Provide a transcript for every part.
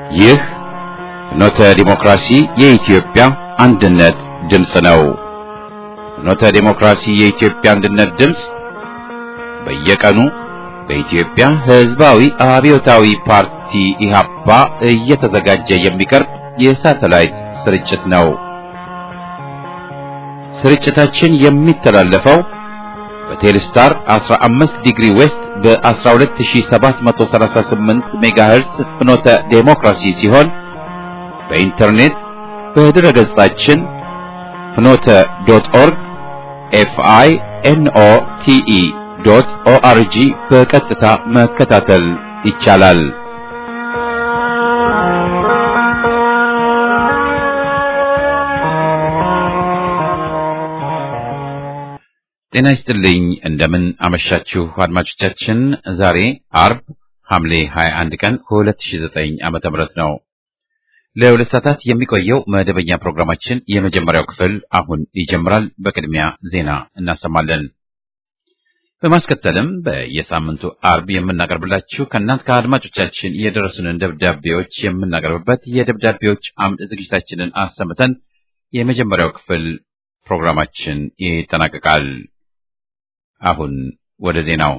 ይህ ፍኖተ ዲሞክራሲ የኢትዮጵያ አንድነት ድምፅ ነው። ፍኖተ ዲሞክራሲ የኢትዮጵያ አንድነት ድምፅ በየቀኑ በኢትዮጵያ ሕዝባዊ አብዮታዊ ፓርቲ ኢህአፓ እየተዘጋጀ የሚቀርብ የሳተላይት ስርጭት ነው። ስርጭታችን የሚተላለፈው በቴሌስታር 15 ዲግሪ ዌስት በ12738 ሜጋሄርስ ፍኖተ ዴሞክራሲ ሲሆን በኢንተርኔት በድረ ገጻችን ፍኖተ ዶት ኦርግ ኤፍአይ ኤንኦ ቲኢ ዶት ኦአርጂ በቀጥታ መከታተል ይቻላል። ጤና ይስጥልኝ። እንደምን አመሻችሁ አድማጮቻችን። ዛሬ አርብ ሐምሌ 21 ቀን 2009 ዓመተ ምህረት ነው። ለሁለት ሰዓታት የሚቆየው መደበኛ ፕሮግራማችን የመጀመሪያው ክፍል አሁን ይጀምራል። በቅድሚያ ዜና እናሰማለን። በማስከተልም በየሳምንቱ አርብ የምናቀርብላችሁ ከእናንት ከአድማጮቻችን የደረሱንን ደብዳቤዎች የምናቀርብበት የደብዳቤዎች አምድ ዝግጅታችንን አሰምተን የመጀመሪያው ክፍል ፕሮግራማችን ይጠናቀቃል። አሁን ወደ ዜናው።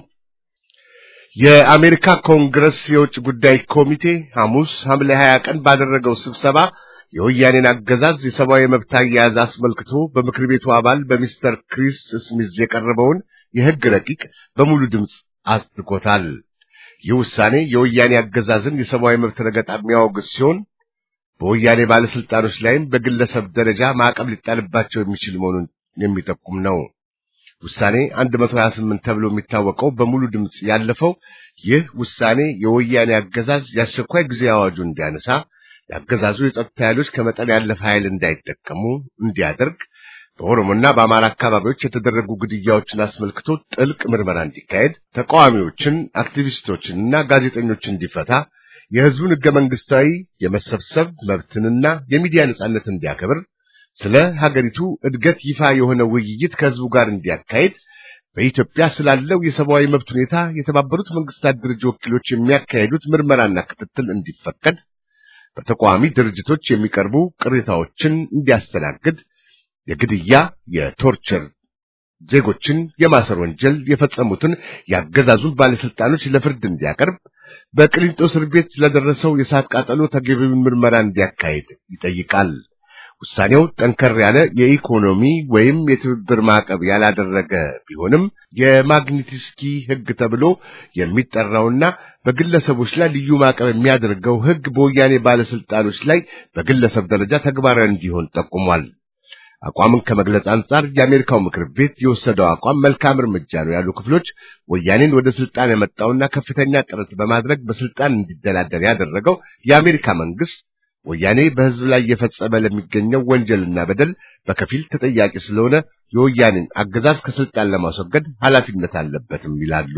የአሜሪካ ኮንግረስ የውጭ ጉዳይ ኮሚቴ ሐሙስ ሐምሌ 20 ቀን ባደረገው ስብሰባ የወያኔን አገዛዝ የሰብአዊ መብት አያያዝ አስመልክቶ በምክር ቤቱ አባል በሚስተር ክሪስ ስሚዝ የቀረበውን የሕግ ረቂቅ በሙሉ ድምፅ አጽድቆታል። ይህ ውሳኔ የወያኔ አገዛዝን የሰብአዊ መብት ረገጣ የሚያወግዝ ሲሆን በወያኔ ባለስልጣኖች ላይም በግለሰብ ደረጃ ማዕቀብ ሊጣልባቸው የሚችል መሆኑን የሚጠቁም ነው። ውሳኔ 128 ተብሎ የሚታወቀው በሙሉ ድምፅ ያለፈው ይህ ውሳኔ የወያኔ አገዛዝ የአስቸኳይ ጊዜ አዋጁን እንዲያነሳ፣ የአገዛዙ የጸጥታ ኃይሎች ከመጠን ያለፈ ኃይል እንዳይጠቀሙ እንዲያደርግ፣ በኦሮሞና በአማራ አካባቢዎች የተደረጉ ግድያዎችን አስመልክቶ ጥልቅ ምርመራ እንዲካሄድ፣ ተቃዋሚዎችን፣ አክቲቪስቶችንና ጋዜጠኞችን እንዲፈታ የሕዝቡን ሕገ መንግሥታዊ የመሰብሰብ መብትንና የሚዲያ ነጻነት እንዲያከብር ስለ ሀገሪቱ እድገት ይፋ የሆነ ውይይት ከሕዝቡ ጋር እንዲያካሄድ በኢትዮጵያ ስላለው የሰብአዊ መብት ሁኔታ የተባበሩት መንግስታት ድርጅት ወኪሎች የሚያካሄዱት ምርመራና ክትትል እንዲፈቀድ፣ በተቃዋሚ ድርጅቶች የሚቀርቡ ቅሬታዎችን እንዲያስተናግድ፣ የግድያ የቶርቸር ዜጎችን የማሰር ወንጀል የፈጸሙትን ያገዛዙን ባለስልጣኖች ለፍርድ እንዲያቀርብ በቅሊንጦ እስር ቤት ለደረሰው የእሳት ቃጠሎ ተገቢውን ምርመራ እንዲያካሄድ ይጠይቃል። ውሳኔው ጠንከር ያለ የኢኮኖሚ ወይም የትብብር ማዕቀብ ያላደረገ ቢሆንም የማግኒትስኪ ሕግ ተብሎ የሚጠራውና በግለሰቦች ላይ ልዩ ማዕቀብ የሚያደርገው ሕግ በወያኔ ባለስልጣኖች ላይ በግለሰብ ደረጃ ተግባራዊ እንዲሆን ጠቁሟል። አቋምን ከመግለጽ አንጻር የአሜሪካው ምክር ቤት የወሰደው አቋም መልካም እርምጃ ነው ያሉ ክፍሎች ወያኔን ወደ ስልጣን ያመጣውና ከፍተኛ ጥረት በማድረግ በስልጣን እንዲደላደር ያደረገው የአሜሪካ መንግስት ወያኔ በሕዝብ ላይ እየፈጸመ ለሚገኘው ወንጀልና በደል በከፊል ተጠያቂ ስለሆነ የወያኔን አገዛዝ ከስልጣን ለማስወገድ ኃላፊነት አለበትም ይላሉ።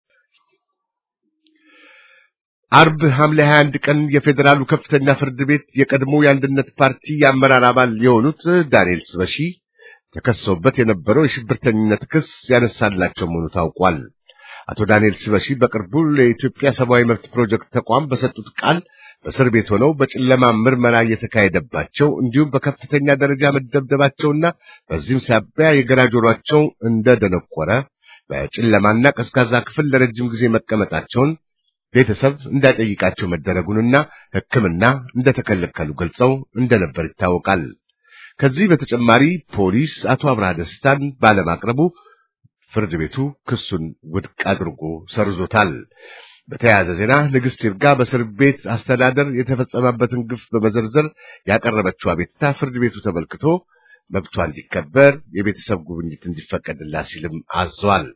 አርብ ሐምሌ 21 ቀን የፌዴራሉ ከፍተኛ ፍርድ ቤት የቀድሞ የአንድነት ፓርቲ የአመራር አባል የሆኑት ዳንኤል ስበሺ ተከሰውበት የነበረው የሽብርተኝነት ክስ ያነሳላቸው መሆኑ ታውቋል። አቶ ዳንኤል ስበሺ በቅርቡ ለኢትዮጵያ ሰብአዊ መብት ፕሮጀክት ተቋም በሰጡት ቃል በእስር ቤት ሆነው በጨለማ ምርመራ እየተካሄደባቸው እንዲሁም በከፍተኛ ደረጃ መደብደባቸውና በዚህም ሳቢያ የግራ ጆሯቸው እንደደነቆረ በጨለማና ቀዝቃዛ ክፍል ለረጅም ጊዜ መቀመጣቸውን ቤተሰብ እንዳይጠይቃቸው መደረጉንና ሕክምና እንደተከለከሉ ገልጸው እንደነበር ይታወቃል። ከዚህ በተጨማሪ ፖሊስ አቶ አብርሃ ደስታን ባለማቅረቡ ፍርድ ቤቱ ክሱን ውድቅ አድርጎ ሰርዞታል። በተያያዘ ዜና ንግሥት ይርጋ በእስር ቤት አስተዳደር የተፈጸመበትን ግፍ በመዘርዘር ያቀረበችው አቤቱታ ፍርድ ቤቱ ተመልክቶ መብቷ እንዲከበር የቤተሰብ ጉብኝት እንዲፈቀድላት ሲልም አዟል።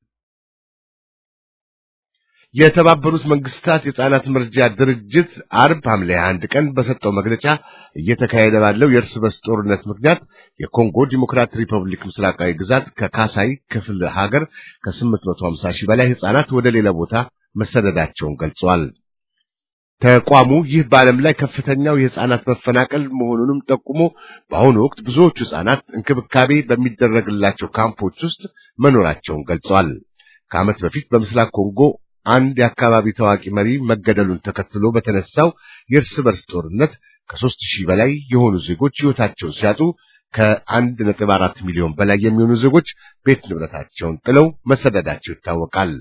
የተባበሩት መንግስታት የሕፃናት መርጃ ድርጅት አርብ ሐምሌ 21 ቀን በሰጠው መግለጫ እየተካሄደ ባለው የእርስ በርስ ጦርነት ምክንያት የኮንጎ ዲሞክራት ሪፐብሊክ ምስራቃዊ ግዛት ከካሳይ ክፍለ ሀገር ከ850 ሺህ በላይ ሕፃናት ወደ ሌላ ቦታ መሰደዳቸውን ገልጸዋል። ተቋሙ ይህ በዓለም ላይ ከፍተኛው የሕፃናት መፈናቀል መሆኑንም ጠቁሞ በአሁኑ ወቅት ብዙዎቹ ሕፃናት እንክብካቤ በሚደረግላቸው ካምፖች ውስጥ መኖራቸውን ገልጸዋል። ከዓመት በፊት በምስራቅ ኮንጎ አንድ የአካባቢ ታዋቂ መሪ መገደሉን ተከትሎ በተነሳው የእርስ በርስ ጦርነት ከሦስት ሺህ በላይ የሆኑ ዜጎች ሕይወታቸውን ሲያጡ ከአንድ ነጥብ አራት ሚሊዮን በላይ የሚሆኑ ዜጎች ቤት ንብረታቸውን ጥለው መሰደዳቸው ይታወቃል።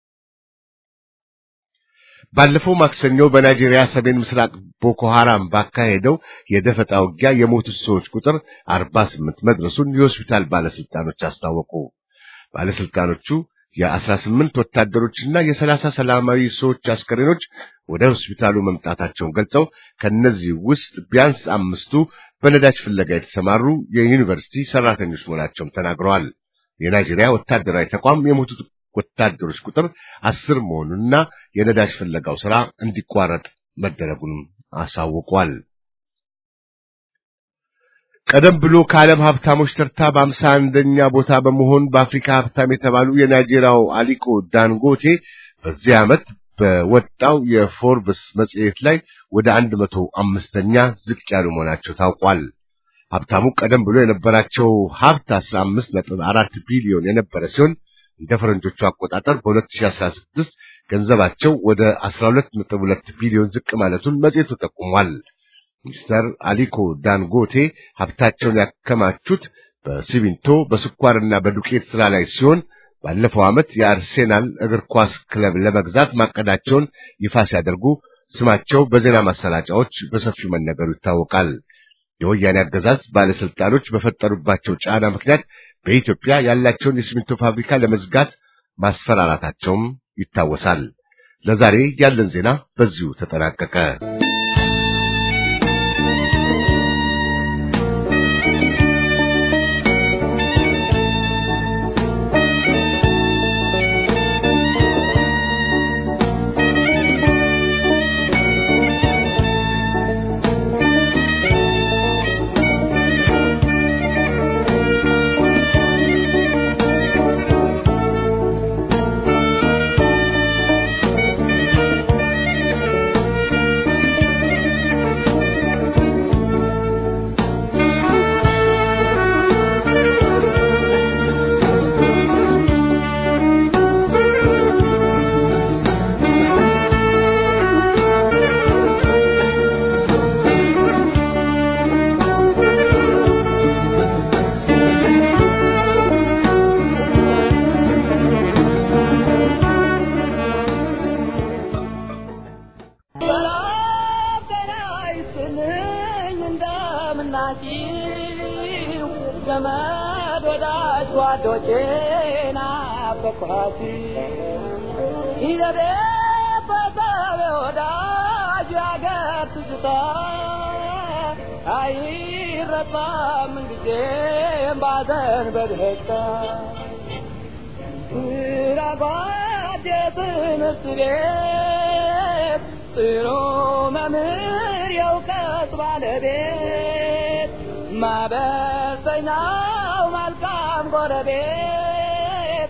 ባለፈው ማክሰኞ በናይጄሪያ ሰሜን ምስራቅ ቦኮ ሐራም ባካሄደው የደፈጣ ውጊያ የሞቱት ሰዎች ቁጥር 48 መድረሱን የሆስፒታል ባለስልጣኖች አስታወቁ። ባለስልጣኖቹ የ18 ወታደሮችና የ30 ሰላማዊ ሰዎች አስከሬኖች ወደ ሆስፒታሉ መምጣታቸውን ገልጸው ከነዚህ ውስጥ ቢያንስ አምስቱ በነዳጅ ፍለጋ የተሰማሩ የዩኒቨርሲቲ ሰራተኞች መሆናቸውን ተናግረዋል። የናይጄሪያ ወታደራዊ ተቋም የሞቱት ወታደሮች ቁጥር አስር መሆኑንና የነዳጅ ፍለጋው ሥራ እንዲቋረጥ መደረጉንም አሳውቋል። ቀደም ብሎ ከዓለም ሀብታሞች ተርታ በአምሳ አንደኛ ቦታ በመሆን በአፍሪካ ሀብታም የተባሉ የናይጄሪያው አሊኮ ዳንጎቴ በዚህ ዓመት በወጣው የፎርብስ መጽሔት ላይ ወደ አንድ መቶ አምስተኛ ዝቅ ያሉ መሆናቸው ታውቋል። ሀብታሙ ቀደም ብሎ የነበራቸው ሀብት አስራ አምስት ነጥብ አራት ቢሊዮን የነበረ ሲሆን እንደ ፈረንጆቹ አቆጣጠር በ2016 ገንዘባቸው ወደ 12.2 ቢሊዮን ዝቅ ማለቱን መጽሔቱ ጠቁሟል። ሚስተር አሊኮ ዳንጎቴ ሀብታቸውን ያከማቹት በሲሚንቶ በስኳርና በዱቄት ሥራ ላይ ሲሆን ባለፈው ዓመት የአርሴናል እግር ኳስ ክለብ ለመግዛት ማቀዳቸውን ይፋ ሲያደርጉ ስማቸው በዜና ማሰራጫዎች በሰፊው መነገሩ ይታወቃል። የወያኔ አገዛዝ ባለስልጣኖች በፈጠሩባቸው ጫና ምክንያት በኢትዮጵያ ያላቸውን የሲሚንቶ ፋብሪካ ለመዝጋት ማስፈራራታቸውም ይታወሳል። ለዛሬ ያለን ዜና በዚሁ ተጠናቀቀ። ማበሰኛው መልካም ጎረቤት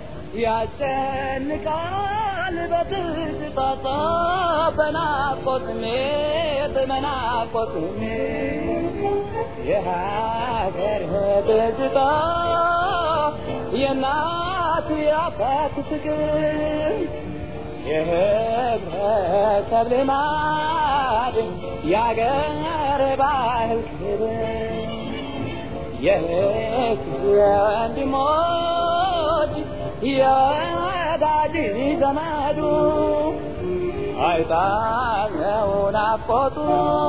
ያስጨንቃል በትዝታ በናፍቆት ስሜት በናፍቆት ስሜት የሀገር ትዝታ የእናት የአባት ፍቅር የህብረተሰብ ልማድ የአገር ባህል ክብር የህዝብ ወንድሞች የወዳጅ ዘመዱ አይጣለው ናፍቆቱ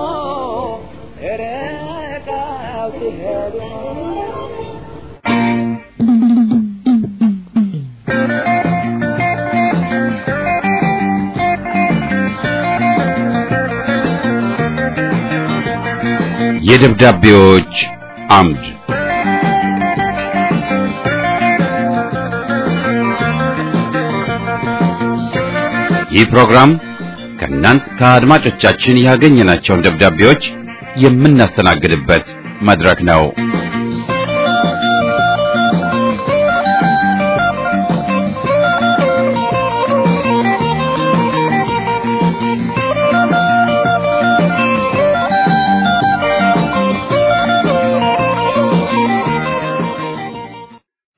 ርቀው ሲሄዱ የደብዳቤዎች አምድ ይህ ፕሮግራም ከእናንት ከአድማጮቻችን ያገኘናቸውን ደብዳቤዎች የምናስተናግድበት መድረክ ነው።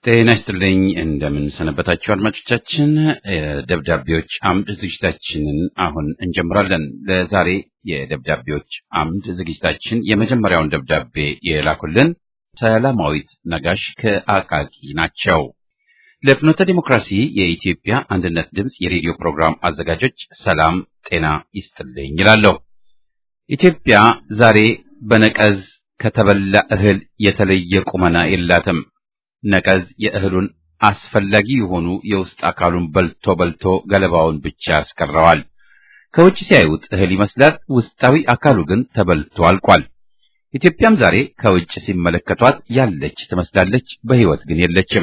ጤና ይስጥልኝ እንደምን ሰነበታችሁ አድማጮቻችን። ደብዳቤዎች አምድ ዝግጅታችንን አሁን እንጀምራለን። ለዛሬ የደብዳቤዎች አምድ ዝግጅታችን የመጀመሪያውን ደብዳቤ የላኩልን ሰላማዊት ነጋሽ ከአቃቂ ናቸው። ለፍኖተ ዲሞክራሲ የኢትዮጵያ አንድነት ድምፅ የሬዲዮ ፕሮግራም አዘጋጆች ሰላም ጤና ይስጥልኝ ይላለሁ። ኢትዮጵያ ዛሬ በነቀዝ ከተበላ እህል የተለየ ቁመና የላትም። ነቀዝ የእህሉን አስፈላጊ የሆኑ የውስጥ አካሉን በልቶ በልቶ ገለባውን ብቻ ያስቀረዋል። ከውጭ ሲያዩት እህል ይመስላል፣ ውስጣዊ አካሉ ግን ተበልቶ አልቋል። ኢትዮጵያም ዛሬ ከውጭ ሲመለከቷት ያለች ትመስላለች፣ በሕይወት ግን የለችም።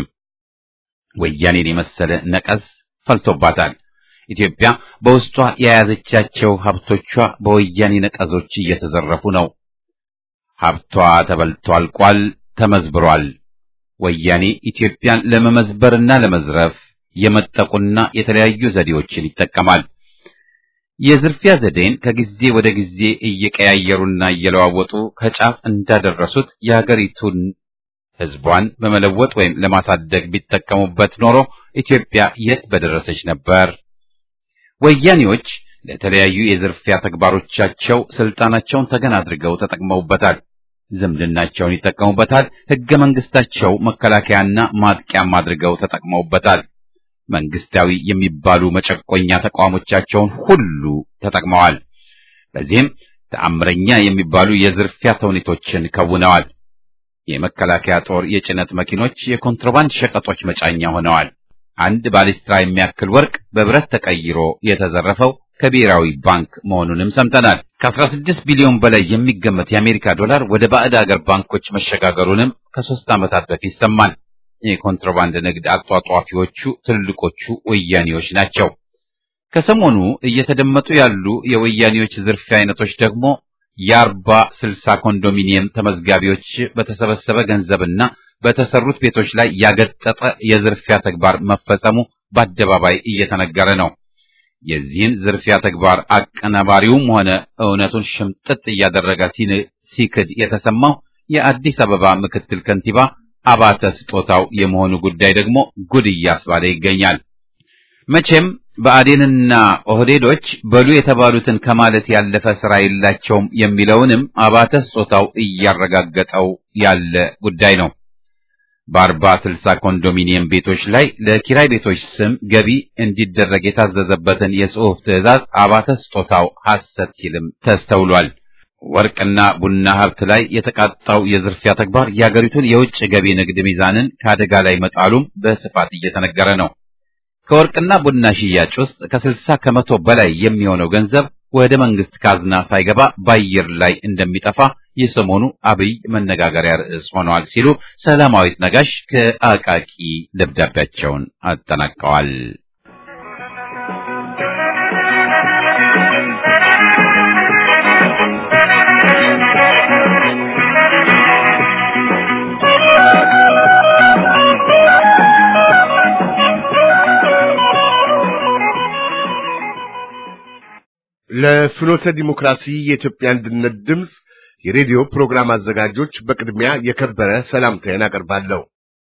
ወያኔን የመሰለ ነቀዝ ፈልቶባታል። ኢትዮጵያ በውስጧ የያዘቻቸው ሀብቶቿ በወያኔ ነቀዞች እየተዘረፉ ነው። ሀብቷ ተበልቶ አልቋል፣ ተመዝብሯል። ወያኔ ኢትዮጵያን ለመመዝበርና ለመዝረፍ የመጠቁና የተለያዩ ዘዴዎችን ይጠቀማል። የዝርፊያ ዘዴን ከጊዜ ወደ ጊዜ እየቀያየሩና እየለዋወጡ ከጫፍ እንዳደረሱት የሀገሪቱን ሕዝቧን በመለወጥ ወይም ለማሳደግ ቢጠቀሙበት ኖሮ ኢትዮጵያ የት በደረሰች ነበር? ወያኔዎች ለተለያዩ የዝርፊያ ተግባሮቻቸው ስልጣናቸውን ተገን አድርገው ተጠቅመውበታል። ዝምድናቸውን ይጠቀሙበታል። ሕገ መንግስታቸው መከላከያና ማጥቂያም አድርገው ተጠቅመውበታል። መንግስታዊ የሚባሉ መጨቆኛ ተቋሞቻቸውን ሁሉ ተጠቅመዋል። በዚህም ተአምረኛ የሚባሉ የዝርፊያ ተውኔቶችን ከውነዋል። የመከላከያ ጦር የጭነት መኪኖች የኮንትሮባንድ ሸቀጦች መጫኛ ሆነዋል። አንድ ባሊስትራ የሚያክል ወርቅ በብረት ተቀይሮ የተዘረፈው ከብሔራዊ ባንክ መሆኑንም ሰምተናል። ከ16 ቢሊዮን በላይ የሚገመት የአሜሪካ ዶላር ወደ ባዕድ አገር ባንኮች መሸጋገሩንም ከሶስት ዓመታት በፊት ሰማን። የኮንትሮባንድ ንግድ አጧጧፊዎቹ ትልልቆቹ ወያኔዎች ናቸው። ከሰሞኑ እየተደመጡ ያሉ የወያኔዎች ዝርፊያ አይነቶች ደግሞ የአርባ ስልሳ ኮንዶሚኒየም ተመዝጋቢዎች በተሰበሰበ ገንዘብና በተሰሩት ቤቶች ላይ ያገጠጠ የዝርፊያ ተግባር መፈጸሙ በአደባባይ እየተነገረ ነው። የዚህን ዝርፊያ ተግባር አቀናባሪውም ሆነ እውነቱን ሽምጥጥ እያደረገ ሲክድ የተሰማው የአዲስ አበባ ምክትል ከንቲባ አባተ ስጦታው የመሆኑ ጉዳይ ደግሞ ጉድ እያስባለ ይገኛል። መቼም ብአዴንና ኦህዴዶች በሉ የተባሉትን ከማለት ያለፈ ስራ የላቸውም የሚለውንም አባተ ስጦታው እያረጋገጠው ያለ ጉዳይ ነው። በአርባ ስልሳ ኮንዶሚኒየም ቤቶች ላይ ለኪራይ ቤቶች ስም ገቢ እንዲደረግ የታዘዘበትን የጽሑፍ ትዕዛዝ አባተ ስጦታው ሐሰት ሲልም ተስተውሏል። ወርቅና ቡና ሀብት ላይ የተቃጣው የዝርፊያ ተግባር የአገሪቱን የውጭ ገቢ ንግድ ሚዛንን ከአደጋ ላይ መጣሉም በስፋት እየተነገረ ነው። ከወርቅና ቡና ሽያጭ ውስጥ ከስልሳ ከመቶ በላይ የሚሆነው ገንዘብ ወደ መንግስት ካዝና ሳይገባ በአየር ላይ እንደሚጠፋ የሰሞኑ አብይ መነጋገሪያ ርዕስ ሆነዋል ሲሉ ሰላማዊት ነጋሽ ከአቃቂ ደብዳቤያቸውን አጠናቀዋል። ለፍኖተ ዲሞክራሲ የኢትዮጵያ አንድነት ድምፅ የሬዲዮ ፕሮግራም አዘጋጆች በቅድሚያ የከበረ ሰላምታዬን አቀርባለሁ።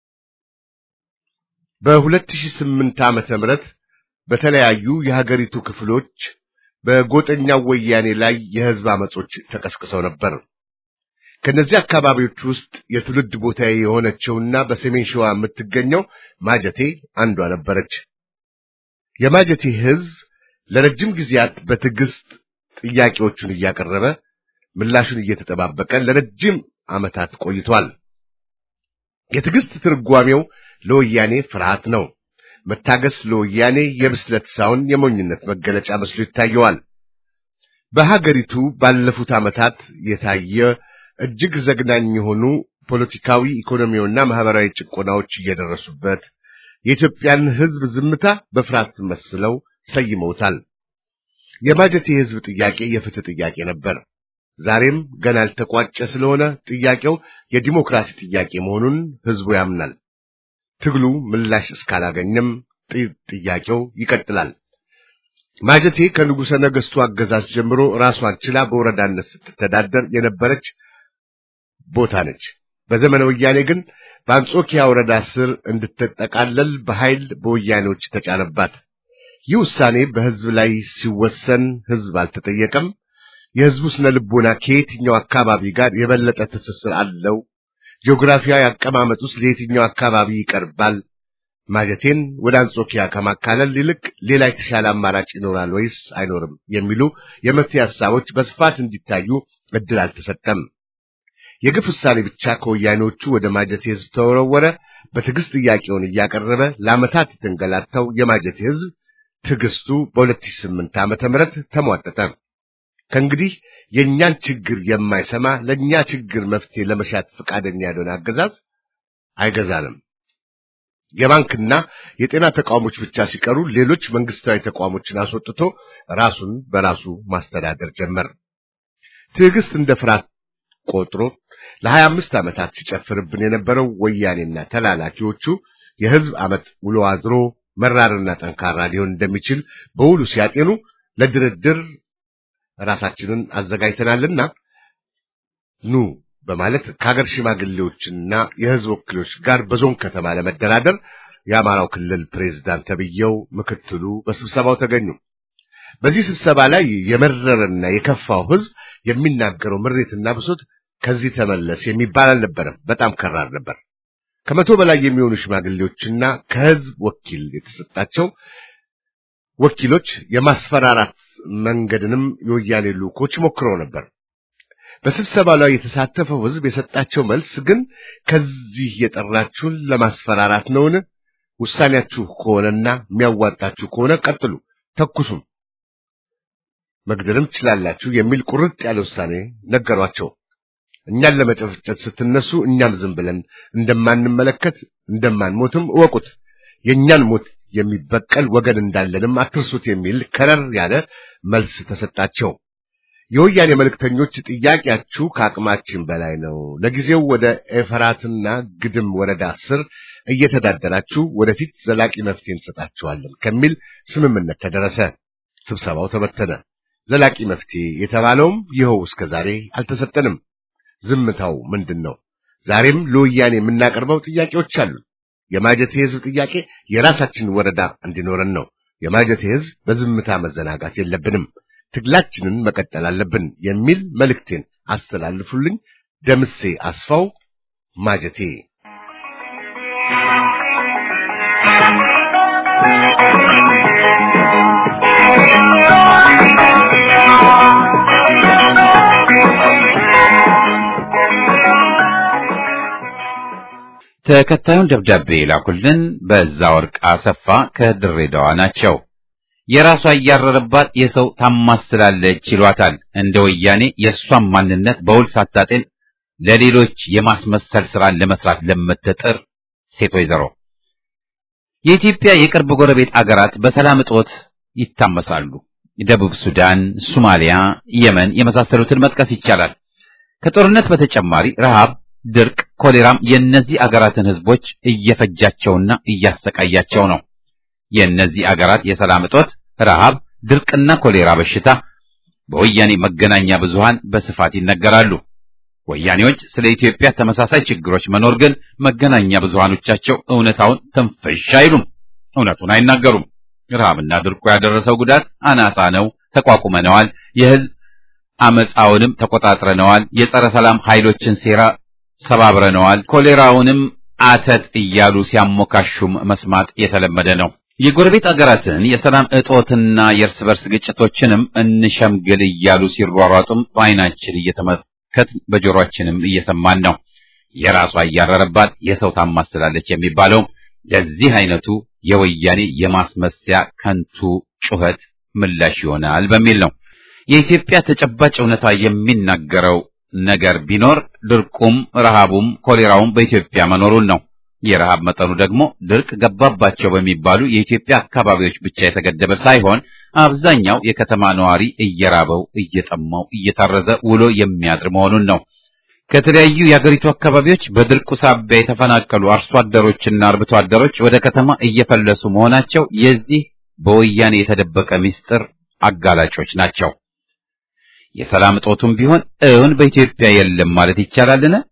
በ2008 ዓመተ ምህረት በተለያዩ የሀገሪቱ ክፍሎች በጎጠኛው ወያኔ ላይ የህዝብ አመጾች ተቀስቅሰው ነበር። ከነዚህ አካባቢዎች ውስጥ የትውልድ ቦታዬ የሆነችውና በሰሜን ሸዋ የምትገኘው ማጀቴ አንዷ ነበረች። የማጀቴ ህዝብ ለረጅም ጊዜያት በትዕግስት ጥያቄዎቹን እያቀረበ ምላሹን እየተጠባበቀ ለረጅም ዓመታት ቆይቷል። የትዕግስት ትርጓሜው ለወያኔ ፍርሃት ነው። መታገስ ለወያኔ የብስለት ሳይሆን የሞኝነት መገለጫ መስሎ ይታየዋል። በሀገሪቱ ባለፉት ዓመታት የታየ እጅግ ዘግናኝ የሆኑ ፖለቲካዊ፣ ኢኮኖሚያዊና ማህበራዊ ጭቆናዎች እየደረሱበት የኢትዮጵያን ህዝብ ዝምታ በፍርሃት መስለው ሰይመውታል። የማጀቴ የህዝብ ጥያቄ የፍትህ ጥያቄ ነበር። ዛሬም ገና ያልተቋጨ ስለሆነ ጥያቄው የዲሞክራሲ ጥያቄ መሆኑን ህዝቡ ያምናል። ትግሉ ምላሽ እስካላገኘም ጥያቄው ይቀጥላል። ማጀቴ ከንጉሠ ነገሥቱ አገዛዝ ጀምሮ ራሷን ችላ በወረዳነት ስትተዳደር የነበረች ቦታ ነች። በዘመነ ወያኔ ግን በአንጾኪያ ወረዳ ስር እንድትጠቃለል በኃይል በወያኔዎች ተጫነባት። ይህ ውሳኔ በሕዝብ ላይ ሲወሰን ሕዝብ አልተጠየቀም። የሕዝቡ ስነ ልቦና ከየትኛው አካባቢ ጋር የበለጠ ትስስር አለው? ጂኦግራፊያዊ አቀማመጥ ውስጥ ለየትኛው አካባቢ ይቀርባል? ማጀቴን ወደ አንጾኪያ ከማካለል ይልቅ ሌላ የተሻለ አማራጭ ይኖራል ወይስ አይኖርም የሚሉ የመፍትሄ ሀሳቦች በስፋት እንዲታዩ እድል አልተሰጠም። የግፍ ውሳኔ ብቻ ከወያኔዎቹ ወደ ማጀቴ ሕዝብ ተወረወረ። በትዕግስት ጥያቄውን እያቀረበ ለዓመታት የተንገላታው የማጀቴ ሕዝብ ትዕግስቱ በ2008 ዓመተ ምህረት ተሟጠጠ። ከእንግዲህ የእኛን ችግር የማይሰማ ለእኛ ችግር መፍትሄ ለመሻት ፈቃደኛ ያልሆነ አገዛዝ አይገዛንም። የባንክና የጤና ተቋሞች ብቻ ሲቀሩ ሌሎች መንግስታዊ ተቋሞችን አስወጥቶ ራሱን በራሱ ማስተዳደር ጀመር። ትዕግስት እንደ ፍርሃት ቆጥሮ ለሀያ አምስት ዓመታት ሲጨፍርብን የነበረው ወያኔና ተላላኪዎቹ የህዝብ ዓመት ውሎ አድሮ መራርና ጠንካራ ሊሆን እንደሚችል በውሉ ሲያጤኑ ለድርድር ራሳችንን አዘጋጅተናልና ኑ በማለት ከሀገር ሽማግሌዎችና የህዝብ ወኪሎች ጋር በዞን ከተማ ለመደራደር የአማራው ክልል ፕሬዝዳንት ተብዬው ምክትሉ በስብሰባው ተገኙ። በዚህ ስብሰባ ላይ የመረረና የከፋው ህዝብ የሚናገረው ምሬትና ብሶት ከዚህ ተመለስ የሚባል አልነበረም። በጣም ከራር ነበር። ከመቶ በላይ የሚሆኑ ሽማግሌዎችና ከህዝብ ወኪል የተሰጣቸው ወኪሎች የማስፈራራት መንገድንም የወያኔ ልዑኮች ሞክረው ነበር። በስብሰባ ላይ የተሳተፈው ህዝብ የሰጣቸው መልስ ግን ከዚህ የጠራችሁን ለማስፈራራት ነውን? ውሳኔያችሁ ከሆነና የሚያዋጣችሁ ከሆነ ቀጥሉ፣ ተኩሱም፣ መግደልም ትችላላችሁ የሚል ቁርጥ ያለ ውሳኔ ነገሯቸው። እኛን ለመጨፍጨፍ ስትነሱ እኛም ዝም ብለን እንደማንመለከት እንደማንሞትም እወቁት። የእኛን ሞት የሚበቀል ወገን እንዳለንም አትርሱት የሚል ከረር ያለ መልስ ተሰጣቸው። የወያኔ መልእክተኞች ጥያቄያችሁ ከአቅማችን በላይ ነው፣ ለጊዜው ወደ ኤፈራትና ግድም ወረዳ ስር እየተዳደራችሁ ወደፊት ዘላቂ መፍትሄ እንሰጣችኋለን ከሚል ስምምነት ተደረሰ። ስብሰባው ተበተነ። ዘላቂ መፍትሄ የተባለውም ይኸው እስከ ዛሬ አልተሰጠንም። ዝምታው ምንድን ነው? ዛሬም ለወያኔ የምናቀርበው ጥያቄዎች አሉ። የማጀቴ ህዝብ ጥያቄ የራሳችን ወረዳ እንዲኖረን ነው። የማጀቴ ህዝብ በዝምታ መዘናጋት የለብንም። ትግላችንን መቀጠል አለብን የሚል መልእክቴን አስተላልፉልኝ። ደምሴ አስፋው ማጀቴ። ተከታዩን ደብዳቤ ላኩልን በዛ ወርቅ አሰፋ ከድሬዳዋ ናቸው። የራሷ እያረረባት የሰው ታማስላለች ይሏታል። እንደ ወያኔ የእሷን ማንነት በውል ሳታጤን ለሌሎች የማስመሰል ስራን ለመስራት ለምትጥር ሴት ወይዘሮ የኢትዮጵያ የቅርብ ጎረቤት አገራት በሰላም እጦት ይታመሳሉ። ደቡብ ሱዳን፣ ሶማሊያ፣ የመን የመሳሰሉትን መጥቀስ ይቻላል። ከጦርነት በተጨማሪ ረሃብ፣ ድርቅ፣ ኮሌራም የእነዚህ አገራትን ህዝቦች እየፈጃቸውና እያሰቃያቸው ነው። የእነዚህ አገራት የሰላም እጦት፣ ረሃብ፣ ድርቅና ኮሌራ በሽታ በወያኔ መገናኛ ብዙሃን በስፋት ይነገራሉ። ወያኔዎች ስለ ኢትዮጵያ ተመሳሳይ ችግሮች መኖር ግን መገናኛ ብዙሃኖቻቸው እውነታውን ትንፍሽ አይሉም፣ እውነቱን አይናገሩም። ረሃብና ድርቁ ያደረሰው ጉዳት አናሳ ነው፣ ተቋቁመነዋል፣ የህዝብ አመፃውንም ተቆጣጥረነዋል፣ የጸረ ሰላም ኃይሎችን ሴራ ሰባብረነዋል፣ ኮሌራውንም አተት እያሉ ሲያሞካሹም መስማት የተለመደ ነው። የጎረቤት አገራትን የሰላም እጦትና የእርስ በርስ ግጭቶችንም እንሸምግል እያሉ ሲሯሯጡም በዓይናችን እየተመለከት በጆሮአችንም እየሰማን ነው። የራሷ እያረረባት የሰው ታማስላለች የሚባለው ለዚህ አይነቱ የወያኔ የማስመሰያ ከንቱ ጩኸት ምላሽ ይሆናል በሚል ነው። የኢትዮጵያ ተጨባጭ እውነታ የሚናገረው ነገር ቢኖር ድርቁም፣ ረሃቡም፣ ኮሌራውም በኢትዮጵያ መኖሩን ነው። የረሃብ መጠኑ ደግሞ ድርቅ ገባባቸው በሚባሉ የኢትዮጵያ አካባቢዎች ብቻ የተገደበ ሳይሆን አብዛኛው የከተማ ነዋሪ እየራበው፣ እየጠማው፣ እየታረዘ ውሎ የሚያድር መሆኑን ነው። ከተለያዩ የአገሪቱ አካባቢዎች በድርቁ ሳቢያ የተፈናቀሉ አርሶ አደሮችና አርብቶ አደሮች ወደ ከተማ እየፈለሱ መሆናቸው የዚህ በወያኔ የተደበቀ ምስጢር አጋላጮች ናቸው። የሰላም እጦቱም ቢሆን እውን በኢትዮጵያ የለም ማለት ይቻላልን?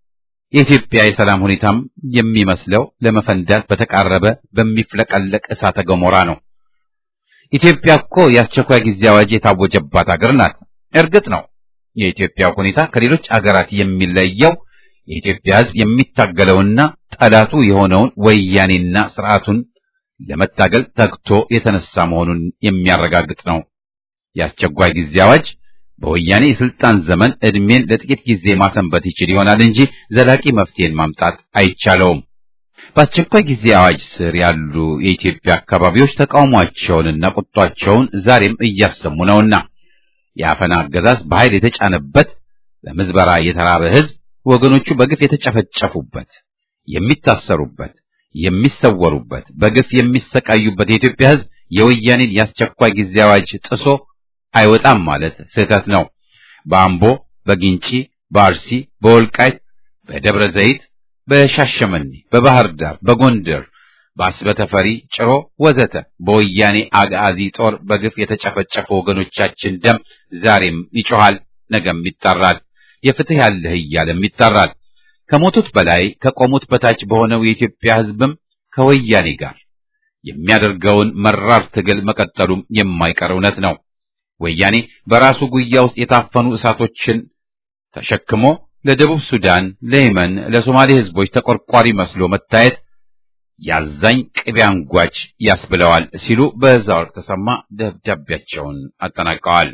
የኢትዮጵያ የሰላም ሁኔታም የሚመስለው ለመፈንዳት በተቃረበ በሚፍለቀለቅ እሳተ ገሞራ ነው። ኢትዮጵያ እኮ የአስቸኳይ ጊዜ አዋጅ የታወጀባት አገር ናት። እርግጥ ነው የኢትዮጵያ ሁኔታ ከሌሎች አገራት የሚለየው የኢትዮጵያ ሕዝብ የሚታገለውና ጠላቱ የሆነውን ወያኔና ስርዓቱን ለመታገል ተግቶ የተነሳ መሆኑን የሚያረጋግጥ ነው። የአስቸኳይ ጊዜ አዋጅ በወያኔ የስልጣን ዘመን ዕድሜን ለጥቂት ጊዜ ማሰንበት ይችል ይሆናል እንጂ ዘላቂ መፍትሄን ማምጣት አይቻለውም። በአስቸኳይ ጊዜ አዋጅ ስር ያሉ የኢትዮጵያ አካባቢዎች ተቃውሟቸውንና ቁጧቸውን ዛሬም እያሰሙ ነውና የአፈና አገዛዝ በኃይል የተጫነበት ለምዝበራ የተራበ ሕዝብ ወገኖቹ በግፍ የተጨፈጨፉበት፣ የሚታሰሩበት፣ የሚሰወሩበት፣ በግፍ የሚሰቃዩበት የኢትዮጵያ ሕዝብ የወያኔን የአስቸኳይ ጊዜ አዋጅ ጥሶ አይወጣም ማለት ስህተት ነው። በአምቦ፣ በጊንጪ፣ በአርሲ፣ በወልቃይት፣ በደብረ ዘይት፣ በሻሸመኔ፣ በባህር ዳር፣ በጎንደር፣ በአስበተፈሪ፣ ጭሮ ወዘተ በወያኔ አጋዚ ጦር በግፍ የተጨፈጨፉ ወገኖቻችን ደም ዛሬም ይጮሃል፣ ነገም ይጣራል። የፍትህ ያለህ እያለም ይጣራል። ከሞቱት በላይ ከቆሙት በታች በሆነው የኢትዮጵያ ሕዝብም ከወያኔ ጋር የሚያደርገውን መራር ትግል መቀጠሉም የማይቀር እውነት ነው። ወያኔ በራሱ ጉያ ውስጥ የታፈኑ እሳቶችን ተሸክሞ ለደቡብ ሱዳን፣ ለየመን፣ ለሶማሌ ሕዝቦች ተቆርቋሪ መስሎ መታየት ያዛኝ ቅቤ አንጓች ያስብለዋል ሲሉ በዛወር ተሰማ ደብዳቤያቸውን አጠናቀዋል።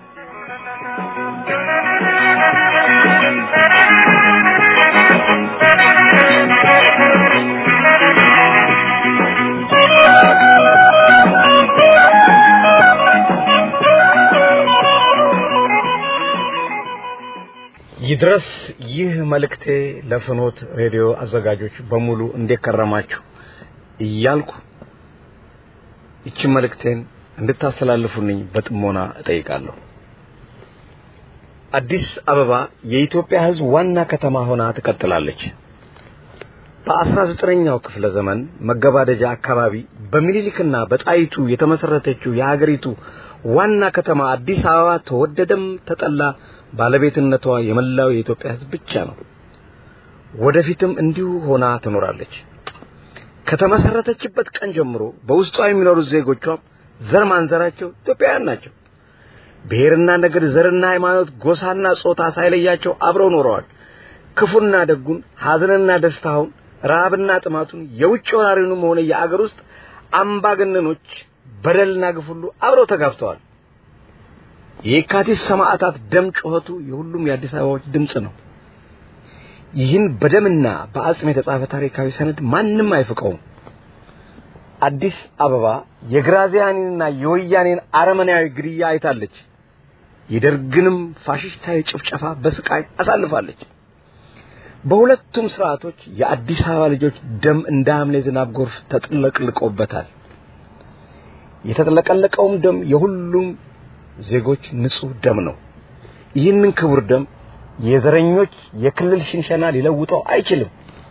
ይድረስ ይህ መልእክቴ ለፍኖት ሬዲዮ አዘጋጆች በሙሉ እንዴት ከረማችሁ እያልኩ ይችን መልእክቴን እንድታስተላልፉልኝ በጥሞና እጠይቃለሁ። አዲስ አበባ የኢትዮጵያ ሕዝብ ዋና ከተማ ሆና ትቀጥላለች። በአስራ ዘጠነኛው ክፍለ ዘመን መገባደጃ አካባቢ በሚኒሊክና በጣይቱ የተመሰረተችው የሀገሪቱ ዋና ከተማ አዲስ አበባ ተወደደም ተጠላ ባለቤትነቷ የመላው የኢትዮጵያ ሕዝብ ብቻ ነው። ወደፊትም እንዲሁ ሆና ትኖራለች። ከተመሰረተችበት ቀን ጀምሮ በውስጧ የሚኖሩት ዜጎቿም ዘር ማንዘራቸው ኢትዮጵያውያን ናቸው። ብሔርና ነገድ፣ ዘርና ሃይማኖት፣ ጎሳና ጾታ ሳይለያቸው አብረው ኖረዋል። ክፉና ደጉን፣ ሐዘንና ደስታውን፣ ረሃብና ጥማቱን፣ የውጭ ወራሪውንም ሆነ የአገር ውስጥ አምባገነኖች በደልና ግፍ ሁሉ አብረው ተጋፍተዋል። የካቲት ሰማዕታት ደም ጩኸቱ የሁሉም የአዲስ አበባዎች ድምፅ ነው። ይህን በደምና በአጽም የተጻፈ ታሪካዊ ሰነድ ማንም አይፍቀውም። አዲስ አበባ የግራዚያኒንና የወያኔን አረመናዊ ግድያ አይታለች። የደርግንም ፋሽስታዊ ጭፍጨፋ በስቃይ አሳልፋለች። በሁለቱም ስርዓቶች የአዲስ አበባ ልጆች ደም እንደ ሐምሌ ዝናብ ጎርፍ ተጥለቅልቆበታል። የተጥለቀለቀውም ደም የሁሉም ዜጎች ንጹህ ደም ነው። ይህንን ክቡር ደም የዘረኞች የክልል ሽንሸና ሊለውጠው አይችልም።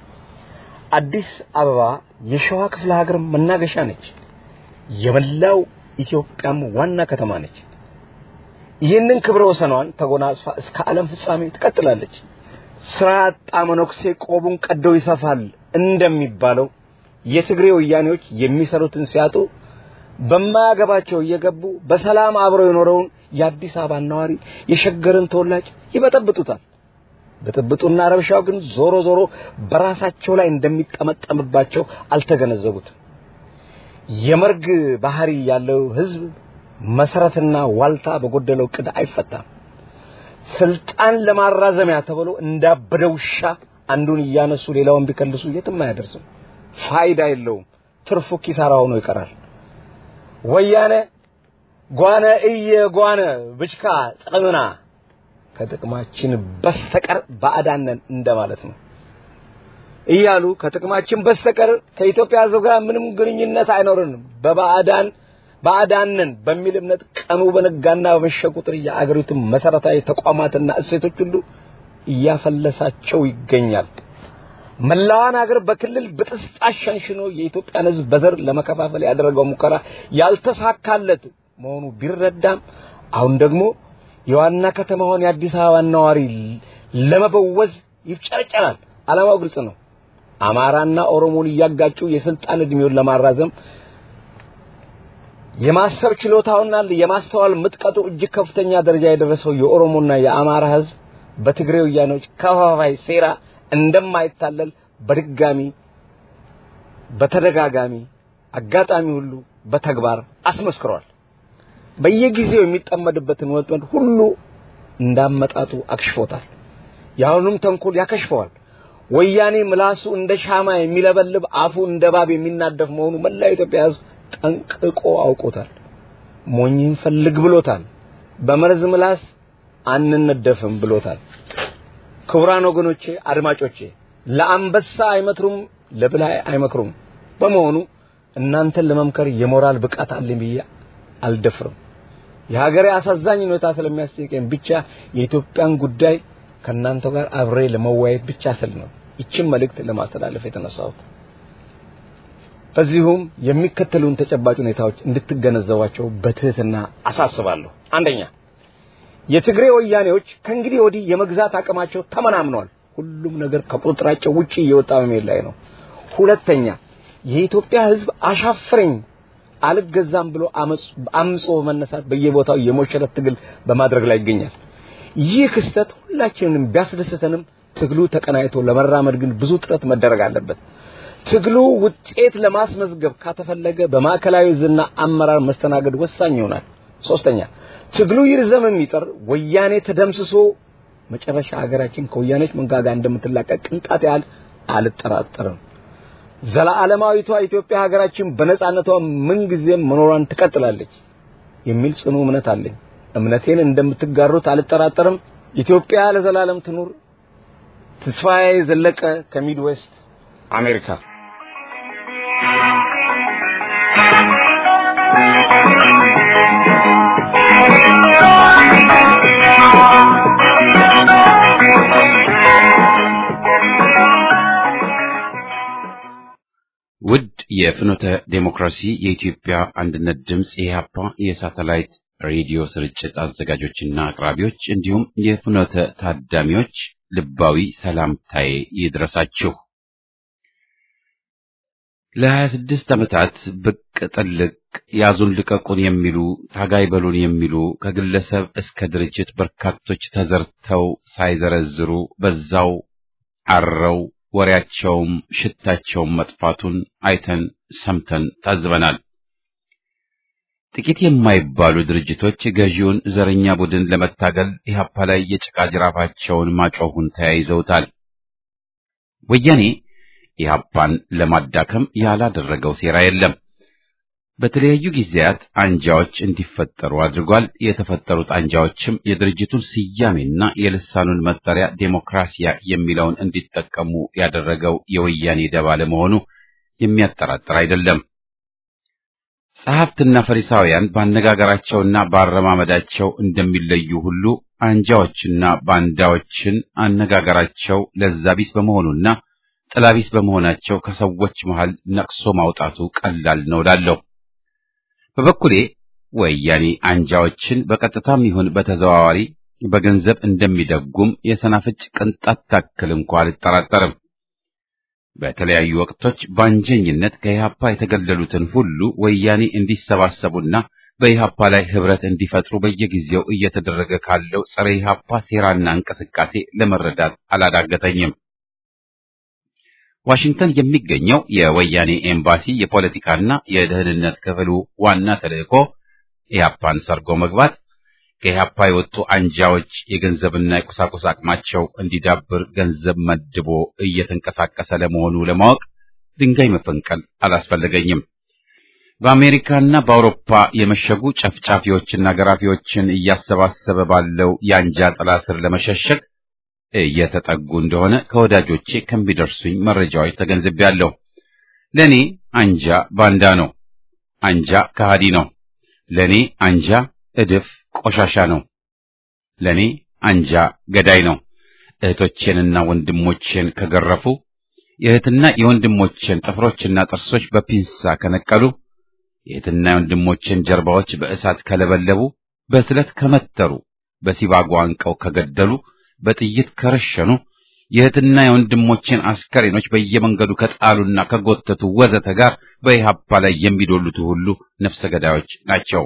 አዲስ አበባ የሸዋ ክፍለ ሀገር መናገሻ ነች። የመላው ኢትዮጵያም ዋና ከተማ ነች። ይህንን ክብረ ወሰኗን ተጎናጽፋ እስከ ዓለም ፍጻሜ ትቀጥላለች። ስራ ያጣ መነኩሴ ቆቡን ቀደው ይሰፋል እንደሚባለው የትግሬ ወያኔዎች የሚሰሩትን ሲያጡ በማያገባቸው እየገቡ በሰላም አብረው የኖረውን የአዲስ አበባ ነዋሪ የሸገርን ተወላጅ ይበጠብጡታል። ብጥብጡና ረብሻው ግን ዞሮ ዞሮ በራሳቸው ላይ እንደሚጠመጠምባቸው አልተገነዘቡትም። የመርግ ባህሪ ያለው ህዝብ መሰረትና ዋልታ በጎደለው ቅድ አይፈታም። ስልጣን ለማራዘሚያ ተብሎ እንዳበደ ውሻ አንዱን እያነሱ ሌላውን ቢከልሱ የትም አያደርስም። ፋይዳ የለውም። ትርፉ ኪሳራ ሆኖ ይቀራል። ወያነ ጓነ እየ ጓነ ብችካ ጥቅምና ከጥቅማችን በስተቀር ባዕዳነን እንደማለት ነው እያሉ ከጥቅማችን በስተቀር ከኢትዮጵያ ሕዝብ ጋር ምንም ግንኙነት አይኖርንም በባዕዳን ባዕዳንን በሚል እምነት ቀኑ በነጋና በመሸ ቁጥር የአገሪቱን መሰረታዊ ተቋማትና እሴቶች ሁሉ እያፈለሳቸው ይገኛል። መላዋን ሀገር በክልል ብጥስጣሽ ሸንሽኖ የኢትዮጵያን ሕዝብ በዘር ለመከፋፈል ያደረገው ሙከራ ያልተሳካለት መሆኑ ቢረዳም አሁን ደግሞ የዋና ከተማውን የአዲስ አበባ ነዋሪ ለመበወዝ ይፍጨረጨራል። ዓላማው ግልጽ ነው። አማራና ኦሮሞን እያጋጩ የስልጣን እድሜውን ለማራዘም የማሰብ ችሎታውና የማስተዋል ምጥቀቱ እጅግ ከፍተኛ ደረጃ የደረሰው የኦሮሞና የአማራ ህዝብ በትግሬ ወያኔዎች ከፋፋይ ሴራ እንደማይታለል በድጋሚ በተደጋጋሚ አጋጣሚ ሁሉ በተግባር አስመስክሯል። በየጊዜው የሚጠመድበትን ወጥመድ ሁሉ እንዳመጣጡ አክሽፎታል። የአሁኑም ተንኮል ያከሽፈዋል። ወያኔ ምላሱ እንደ ሻማ የሚለበልብ አፉ እንደ እባብ የሚናደፍ መሆኑ መላ ኢትዮጵያ ህዝብ ጠንቅቆ አውቆታል። ሞኝን ፈልግ ብሎታል። በመርዝ ምላስ አንነደፍም ብሎታል። ክቡራን ወገኖቼ፣ አድማጮቼ ለአንበሳ አይመትሩም፣ ለብላይ አይመክሩም። በመሆኑ እናንተን ለመምከር የሞራል ብቃት አለኝ ብዬ አልደፍርም። የሀገሬ አሳዛኝ ሁኔታ ስለሚያስጨንቀኝ ብቻ የኢትዮጵያን ጉዳይ ከእናንተ ጋር አብሬ ለመወያየት ብቻ ስል ነው ይችን መልእክት ለማስተላለፍ የተነሳሁት። በዚሁም የሚከተሉን ተጨባጭ ሁኔታዎች እንድትገነዘቧቸው በትህትና አሳስባለሁ። አንደኛ፣ የትግሬ ወያኔዎች ከእንግዲህ ወዲህ የመግዛት አቅማቸው ተመናምኗል። ሁሉም ነገር ከቁጥጥራቸው ውጪ እየወጣ በመሄድ ላይ ነው። ሁለተኛ፣ የኢትዮጵያ ሕዝብ አሻፍረኝ አልገዛም ብሎ አምጾ በመነሳት በየቦታው የሞሸረት ትግል በማድረግ ላይ ይገኛል። ይህ ክስተት ሁላችንንም ቢያስደስተንም ትግሉ ተቀናይቶ ለመራመድ ግን ብዙ ጥረት መደረግ አለበት። ትግሉ ውጤት ለማስመዝገብ ካተፈለገ በማዕከላዊ ዝና አመራር መስተናገድ ወሳኝ ይሆናል። ሶስተኛ ትግሉ ይርዘም የሚጠር ወያኔ ተደምስሶ መጨረሻ ሀገራችን ከወያኔች መንጋጋ እንደምትላቀቅ ቅንጣት ያህል አልጠራጠርም። ዘላለማዊቷ ኢትዮጵያ ሀገራችን በነጻነቷ ምንጊዜም መኖሯን ትቀጥላለች የሚል ጽኑ እምነት አለኝ። እምነቴን እንደምትጋሩት አልጠራጠርም። ኢትዮጵያ ለዘላለም ትኑር። ተስፋዬ ዘለቀ ከሚድዌስት አሜሪካ። ውድ የፍኖተ ዴሞክራሲ የኢትዮጵያ አንድነት ድምፅ የኢህአፓ የሳተላይት ሬዲዮ ስርጭት አዘጋጆችና አቅራቢዎች እንዲሁም የፍኖተ ታዳሚዎች ልባዊ ሰላምታዬ ይድረሳችሁ። ለሀያ ስድስት ዓመታት ብቅ ጥልቅ ያዙን ልቀቁን የሚሉ ታጋይ በሉን የሚሉ ከግለሰብ እስከ ድርጅት በርካቶች ተዘርተው ሳይዘረዝሩ በዛው አረው ወሬያቸውም ሽታቸውም መጥፋቱን አይተን ሰምተን ታዝበናል። ጥቂት የማይባሉ ድርጅቶች ገዢውን ዘረኛ ቡድን ለመታገል ኢህአፓ ላይ የጭቃ ጅራፋቸውን ማጮሁን ተያይዘውታል። ወያኔ ኢህአፓን ለማዳከም ያላደረገው ሴራ የለም። በተለያዩ ጊዜያት አንጃዎች እንዲፈጠሩ አድርጓል። የተፈጠሩት አንጃዎችም የድርጅቱን ስያሜና የልሳኑን መጠሪያ ዴሞክራሲያ የሚለውን እንዲጠቀሙ ያደረገው የወያኔ ደባ ለመሆኑ የሚያጠራጥር አይደለም። ጸሐፍትና ፈሪሳውያን ባነጋገራቸውና ባረማመዳቸው እንደሚለዩ ሁሉ አንጃዎችና ባንዳዎችን አነጋገራቸው ለዛቢስ በመሆኑና ጥላቢስ በመሆናቸው ከሰዎች መሃል ነቅሶ ማውጣቱ ቀላል ነው እላለሁ። በበኩሌ ወያኔ አንጃዎችን በቀጥታም ይሁን በተዘዋዋሪ በገንዘብ እንደሚደጉም የሰናፍጭ ቅንጣት ታክል እንኳ አልጠራጠርም። በተለያዩ ወቅቶች በአንጀኝነት ከኢህአፓ የተገለሉትን ሁሉ ወያኔ እንዲሰባሰቡና በኢህአፓ ላይ ህብረት እንዲፈጥሩ በየጊዜው እየተደረገ ካለው ጸረ ኢህአፓ ሴራና እንቅስቃሴ ለመረዳት አላዳገተኝም። ዋሽንግተን የሚገኘው የወያኔ ኤምባሲ የፖለቲካና የደህንነት ክፍሉ ዋና ተልእኮ ኢህአፓን ሰርጎ መግባት፣ ከኢህአፓ የወጡ አንጃዎች የገንዘብና የቁሳቁስ አቅማቸው እንዲዳብር ገንዘብ መድቦ እየተንቀሳቀሰ ለመሆኑ ለማወቅ ድንጋይ መፈንቀል አላስፈለገኝም። በአሜሪካና በአውሮፓ የመሸጉ ጨፍጫፊዎችና ገራፊዎችን እያሰባሰበ ባለው የአንጃ ጥላ ስር ለመሸሸግ እየተጠጉ እንደሆነ ከወዳጆቼ ከሚደርሱኝ መረጃዎች ተገንዝቤያለሁ። ለኔ አንጃ ባንዳ ነው። አንጃ ከሃዲ ነው። ለኔ አንጃ እድፍ ቆሻሻ ነው። ለኔ አንጃ ገዳይ ነው። እህቶቼንና ወንድሞቼን ከገረፉ፣ የእህትና የወንድሞቼን ጥፍሮችና ጥርሶች በፒንሳ ከነቀሉ፣ የእህትና የወንድሞቼን ጀርባዎች በእሳት ከለበለቡ፣ በስለት ከመተሩ፣ በሲባጎ አንቀው ከገደሉ በጥይት ከረሸኑ የእህትና የወንድሞቼን አስከሬኖች በየመንገዱ ከጣሉና ከጎተቱ ወዘተ ጋር በኢህአፓ ላይ የሚዶሉት ሁሉ ነፍሰ ገዳዮች ናቸው።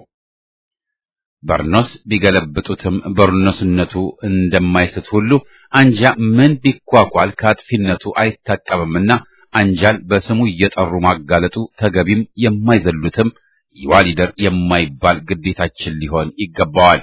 በርኖስ ቢገለብጡትም በርኖስነቱ እንደማይስት ሁሉ አንጃ ምን ቢኳኳል ከአጥፊነቱ አይታቀብምና አንጃን በስሙ እየጠሩ ማጋለጡ ተገቢም የማይዘሉትም ይዋሊደር የማይባል ግዴታችን ሊሆን ይገባዋል።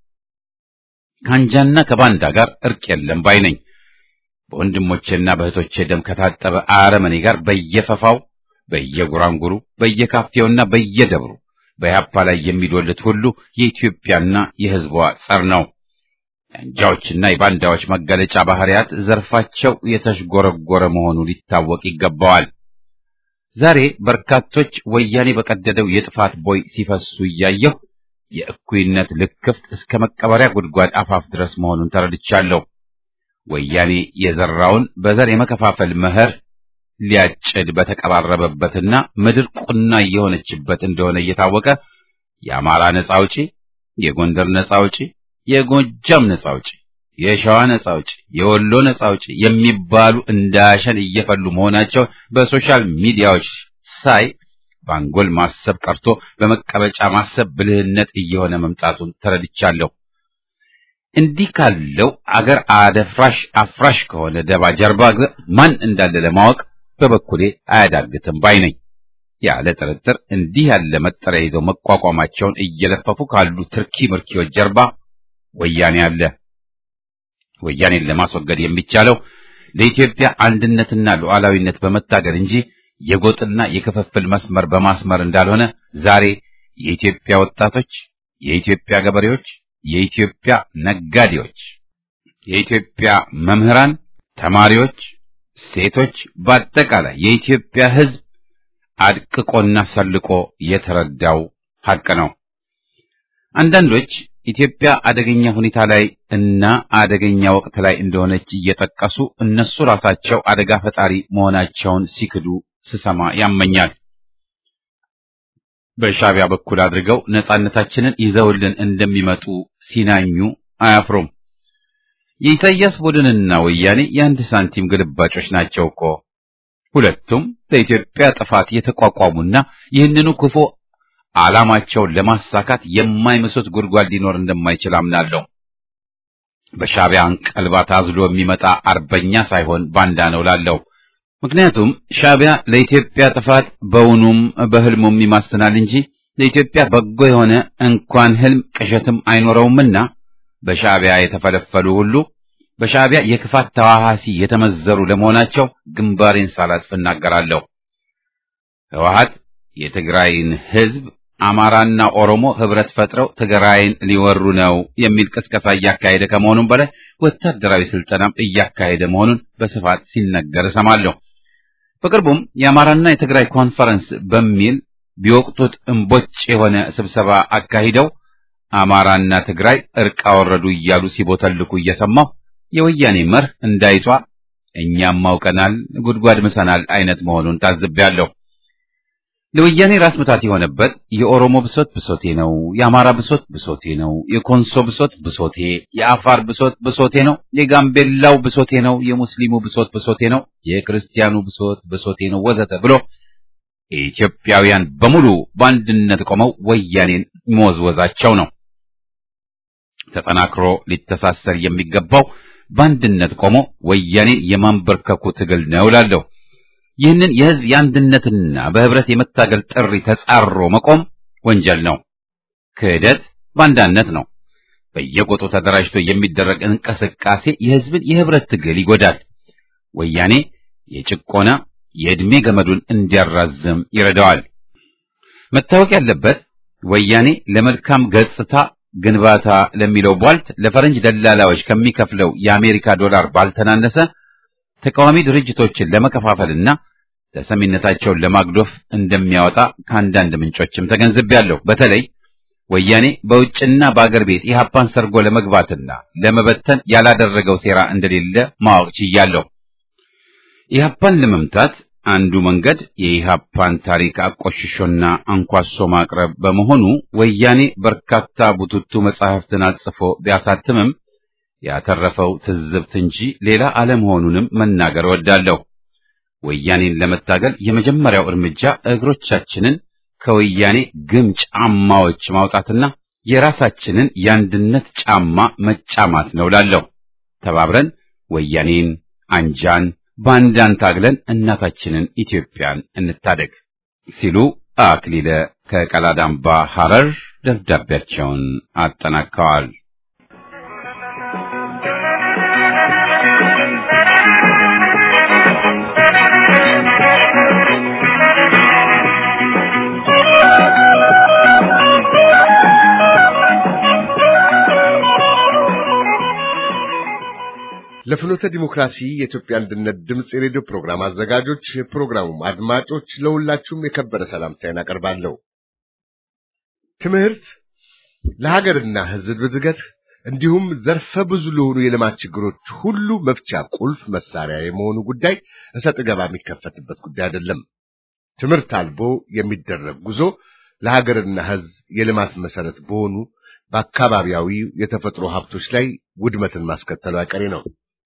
ከአንጃና ከባንዳ ጋር እርቅ የለም ባይ ነኝ። በወንድሞቼና በእህቶቼ ደም ከታጠበ አረመኔ ጋር በየፈፋው፣ በየጉራንጉሩ፣ በየካፌውና በየደብሩ በኢህአፓ ላይ የሚዶልት ሁሉ የኢትዮጵያና የሕዝቧ ጸር ነው። የአንጃዎችና የባንዳዎች መገለጫ ባህሪያት ዘርፋቸው የተሽጎረጎረ መሆኑ ሊታወቅ ይገባዋል። ዛሬ በርካቶች ወያኔ በቀደደው የጥፋት ቦይ ሲፈሱ እያየሁ የእኩይነት ልክፍት እስከ መቀበሪያ ጉድጓድ አፋፍ ድረስ መሆኑን ተረድቻለሁ። ወያኔ የዘራውን በዘር የመከፋፈል መኸር ሊያጭድ በተቀባረበበትና ምድር ቁና እየሆነችበት እንደሆነ እየታወቀ የአማራ ነጻ አውጪ፣ የጎንደር ነጻ አውጪ፣ የጎጃም ነጻ አውጪ፣ የሸዋ ነጻ አውጪ፣ የወሎ ነጻ አውጪ የሚባሉ እንዳሸን እየፈሉ መሆናቸው በሶሻል ሚዲያዎች ሳይ በአንጎል ማሰብ ቀርቶ በመቀበጫ ማሰብ ብልህነት እየሆነ መምጣቱን ተረድቻለሁ። እንዲህ ካለው አገር አደፍራሽ አፍራሽ ከሆነ ደባ ጀርባ ማን እንዳለ ለማወቅ በበኩሌ አያዳግትም ባይ ነኝ። ያለ ጥርጥር እንዲህ ያለ መጠሪያ ይዘው መቋቋማቸውን እየለፈፉ ካሉ ትርኪ ምርኪዎች ጀርባ ወያኔ አለ። ወያኔን ለማስወገድ የሚቻለው ለኢትዮጵያ አንድነትና ሉዓላዊነት በመታገል እንጂ የጎጥና የክፍፍል መስመር በማስመር እንዳልሆነ ዛሬ የኢትዮጵያ ወጣቶች፣ የኢትዮጵያ ገበሬዎች፣ የኢትዮጵያ ነጋዴዎች፣ የኢትዮጵያ መምህራን፣ ተማሪዎች፣ ሴቶች፣ በአጠቃላይ የኢትዮጵያ ሕዝብ አድቅቆና ሰልቆ የተረዳው ሐቅ ነው። አንዳንዶች ኢትዮጵያ አደገኛ ሁኔታ ላይ እና አደገኛ ወቅት ላይ እንደሆነች እየጠቀሱ እነሱ ራሳቸው አደጋ ፈጣሪ መሆናቸውን ሲክዱ ስሰማ ያመኛል። በሻዕቢያ በኩል አድርገው ነጻነታችንን ይዘውልን እንደሚመጡ ሲናኙ አያፍሩም። የኢሳይያስ ቡድንና ወያኔ የአንድ ሳንቲም ግልባጮች ናቸው እኮ። ሁለቱም ለኢትዮጵያ ጥፋት የተቋቋሙና ይህንኑ ክፉ ዓላማቸውን ለማሳካት የማይመሱት ጉድጓድ ሊኖር እንደማይችል አምናለሁ። በሻዕቢያ አንቀልባ ታዝሎ የሚመጣ አርበኛ ሳይሆን ባንዳ ነው ላለው። ምክንያቱም ሻዕቢያ ለኢትዮጵያ ጥፋት በውኑም በህልሙም ይማስናል እንጂ ለኢትዮጵያ በጎ የሆነ እንኳን ህልም ቅዠትም አይኖረውምና በሻዕቢያ የተፈለፈሉ ሁሉ በሻዕቢያ የክፋት ተዋሃሲ የተመዘሩ ለመሆናቸው ግንባሬን ሳላጥፍ እናገራለሁ። ህወሓት የትግራይን ህዝብ አማራና ኦሮሞ ህብረት ፈጥረው ትግራይን ሊወሩ ነው የሚል ቅስቀሳ እያካሄደ ከመሆኑም በላይ ወታደራዊ ስልጠናም እያካሄደ መሆኑን በስፋት ሲነገር እሰማለሁ። በቅርቡም የአማራና የትግራይ ኮንፈረንስ በሚል ቢወቅቱት እምቦጭ የሆነ ስብሰባ አካሂደው አማራና ትግራይ እርቅ አወረዱ እያሉ ሲቦተልኩ እየሰማሁ የወያኔ መርህ እንዳይቷ እኛም አውቀናል ጉድጓድ ምሰናል አይነት መሆኑን ታዝቤያለሁ። ለወያኔ ራስ ምታት የሆነበት የኦሮሞ ብሶት ብሶቴ ነው፣ የአማራ ብሶት ብሶቴ ነው፣ የኮንሶ ብሶት ብሶቴ፣ የአፋር ብሶት ብሶቴ ነው፣ የጋምቤላው ብሶቴ ነው፣ የሙስሊሙ ብሶት ብሶቴ ነው፣ የክርስቲያኑ ብሶት ብሶቴ ነው ወዘተ ብሎ ኢትዮጵያውያን በሙሉ በአንድነት ቆመው ወያኔን መወዝወዛቸው ነው። ተጠናክሮ ሊተሳሰር የሚገባው በአንድነት ቆሞ ወያኔን የማንበርከኩ ትግል ነው እላለሁ። ይህንን የህዝብ የአንድነትና በህብረት የመታገል ጥሪ ተጻሮ መቆም ወንጀል ነው። ክህደት ባንዳነት ነው። በየቆጡ ተደራጅቶ የሚደረግ እንቅስቃሴ የህዝብን የህብረት ትግል ይጎዳል። ወያኔ የጭቆና የዕድሜ ገመዱን እንዲያራዝም ይረዳዋል። መታወቅ ያለበት ወያኔ ለመልካም ገጽታ ግንባታ ለሚለው ቧልት ለፈረንጅ ደላላዎች ከሚከፍለው የአሜሪካ ዶላር ባልተናነሰ ተቃዋሚ ድርጅቶችን ለመከፋፈልና ተሰሚነታቸውን ለማግዶፍ እንደሚያወጣ ከአንዳንድ ምንጮችም ተገንዝቤያለሁ። በተለይ ወያኔ በውጭና በአገር ቤት ኢህአፓን ሰርጎ ለመግባትና ለመበተን ያላደረገው ሴራ እንደሌለ ማወቅ ችያለሁ። ኢህአፓን ለመምታት አንዱ መንገድ የኢህአፓን ታሪክ አቆሽሾና አንኳሶ ማቅረብ በመሆኑ ወያኔ በርካታ ቡቱቱ መጻሕፍትን አጽፎ ቢያሳትምም ያተረፈው ትዝብት እንጂ ሌላ አለመሆኑንም መናገር እወዳለሁ። ወያኔን ለመታገል የመጀመሪያው እርምጃ እግሮቻችንን ከወያኔ ግም ጫማዎች ማውጣትና የራሳችንን የአንድነት ጫማ መጫማት ነው ላለሁ። ተባብረን ወያኔን፣ አንጃን፣ ባንዳን ታግለን እናታችንን ኢትዮጵያን እንታደግ ሲሉ አክሊለ ከቀላዳምባ ሐረር ደብዳቤያቸውን አጠናቀዋል። ለፍኖተ ዲሞክራሲ የኢትዮጵያ አንድነት ድምፅ የሬዲዮ ፕሮግራም አዘጋጆች፣ የፕሮግራሙም አድማጮች ለሁላችሁም የከበረ ሰላምታዬን አቀርባለሁ። ትምህርት ለሀገርና ሕዝብ እድገት እንዲሁም ዘርፈ ብዙ ለሆኑ የልማት ችግሮች ሁሉ መፍቻ ቁልፍ መሳሪያ የመሆኑ ጉዳይ እሰጥ ገባ የሚከፈትበት ጉዳይ አይደለም። ትምህርት አልቦ የሚደረግ ጉዞ ለሀገርና ሕዝብ የልማት መሰረት በሆኑ በአካባቢያዊ የተፈጥሮ ሀብቶች ላይ ውድመትን ማስከተሉ አይቀሬ ነው።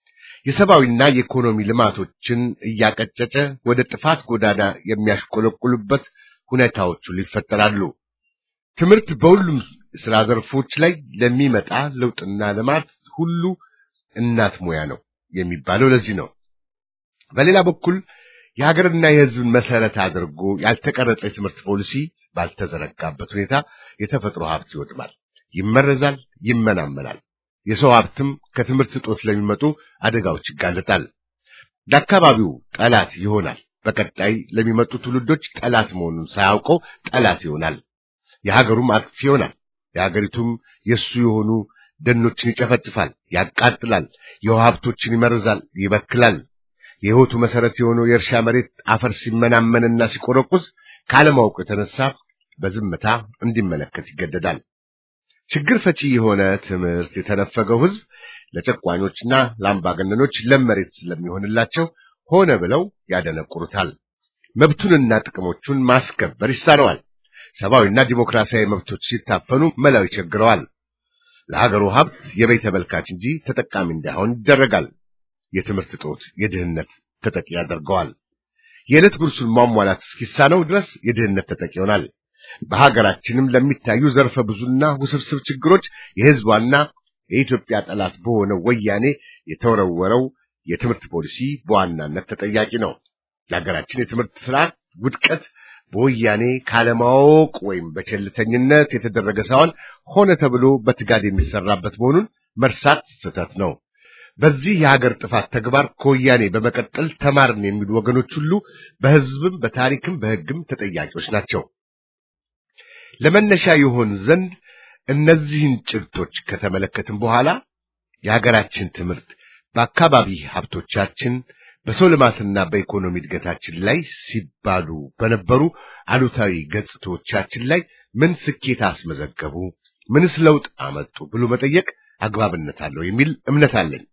የሰብአዊና የኢኮኖሚ ልማቶችን እያቀጨጨ ወደ ጥፋት ጎዳና የሚያሽቆለቁሉበት ሁኔታዎቹ ይፈጠራሉ። ትምህርት በሁሉም ስራ ዘርፎች ላይ ለሚመጣ ለውጥና ልማት ሁሉ እናት ሙያ ነው የሚባለው ለዚህ ነው። በሌላ በኩል የሀገርና የሕዝብን መሰረት አድርጎ ያልተቀረጸ የትምህርት ፖሊሲ ባልተዘረጋበት ሁኔታ የተፈጥሮ ሀብት ይወድማል፣ ይመረዛል፣ ይመናመናል። የሰው ሀብትም ከትምህርት እጦት ለሚመጡ አደጋዎች ይጋለጣል። ለአካባቢው ጠላት ይሆናል። በቀጣይ ለሚመጡ ትውልዶች ጠላት መሆኑን ሳያውቀው ጠላት ይሆናል። የሀገሩም አጥፊ ይሆናል። የሀገሪቱም የእሱ የሆኑ ደኖችን ይጨፈጭፋል፣ ያቃጥላል፣ የውሃ ሀብቶችን ይመርዛል፣ ይበክላል። የሕይወቱ መሰረት የሆነው የእርሻ መሬት አፈር ሲመናመንና ሲቆረቁዝ ካለማወቁ የተነሳ በዝምታ እንዲመለከት ይገደዳል። ችግር ፈቺ የሆነ ትምህርት የተነፈገው ሕዝብ ለጨቋኞችና ለአምባገነኖች ለም መሬት ስለሚሆንላቸው ሆነ ብለው ያደነቁሩታል። መብቱንና ጥቅሞቹን ማስከበር ይሳነዋል። ሰብአዊና ዲሞክራሲያዊ መብቶች ሲታፈኑ መላው ይቸግረዋል። ለሀገሩ ሀብት የበይ ተመልካች እንጂ ተጠቃሚ እንዳይሆን ይደረጋል። የትምህርት እጦት የድህነት ተጠቂ ያደርገዋል። የዕለት ጉርሱን ማሟላት እስኪሳነው ድረስ የድህነት ተጠቂ ይሆናል። በሀገራችንም ለሚታዩ ዘርፈ ብዙና ውስብስብ ችግሮች የሕዝቧና የኢትዮጵያ ጠላት በሆነው ወያኔ የተወረወረው የትምህርት ፖሊሲ በዋናነት ተጠያቂ ነው። የሀገራችን የትምህርት ስርዓት ውድቀት በወያኔ ካለማወቅ ወይም በቸልተኝነት የተደረገ ሳይሆን ሆነ ተብሎ በትጋድ የሚሰራበት መሆኑን መርሳት ስህተት ነው። በዚህ የሀገር ጥፋት ተግባር ከወያኔ በመቀጠል ተማርን የሚሉ ወገኖች ሁሉ በሕዝብም በታሪክም በሕግም ተጠያቂዎች ናቸው። ለመነሻ ይሆን ዘንድ እነዚህን ጭብጦች ከተመለከትን በኋላ የሀገራችን ትምህርት በአካባቢ ሀብቶቻችን በሰው ልማትና በኢኮኖሚ እድገታችን ላይ ሲባሉ በነበሩ አሉታዊ ገጽታዎቻችን ላይ ምን ስኬት አስመዘገቡ፣ ምንስ ለውጥ አመጡ ብሎ መጠየቅ አግባብነት አለው የሚል እምነት አለኝ።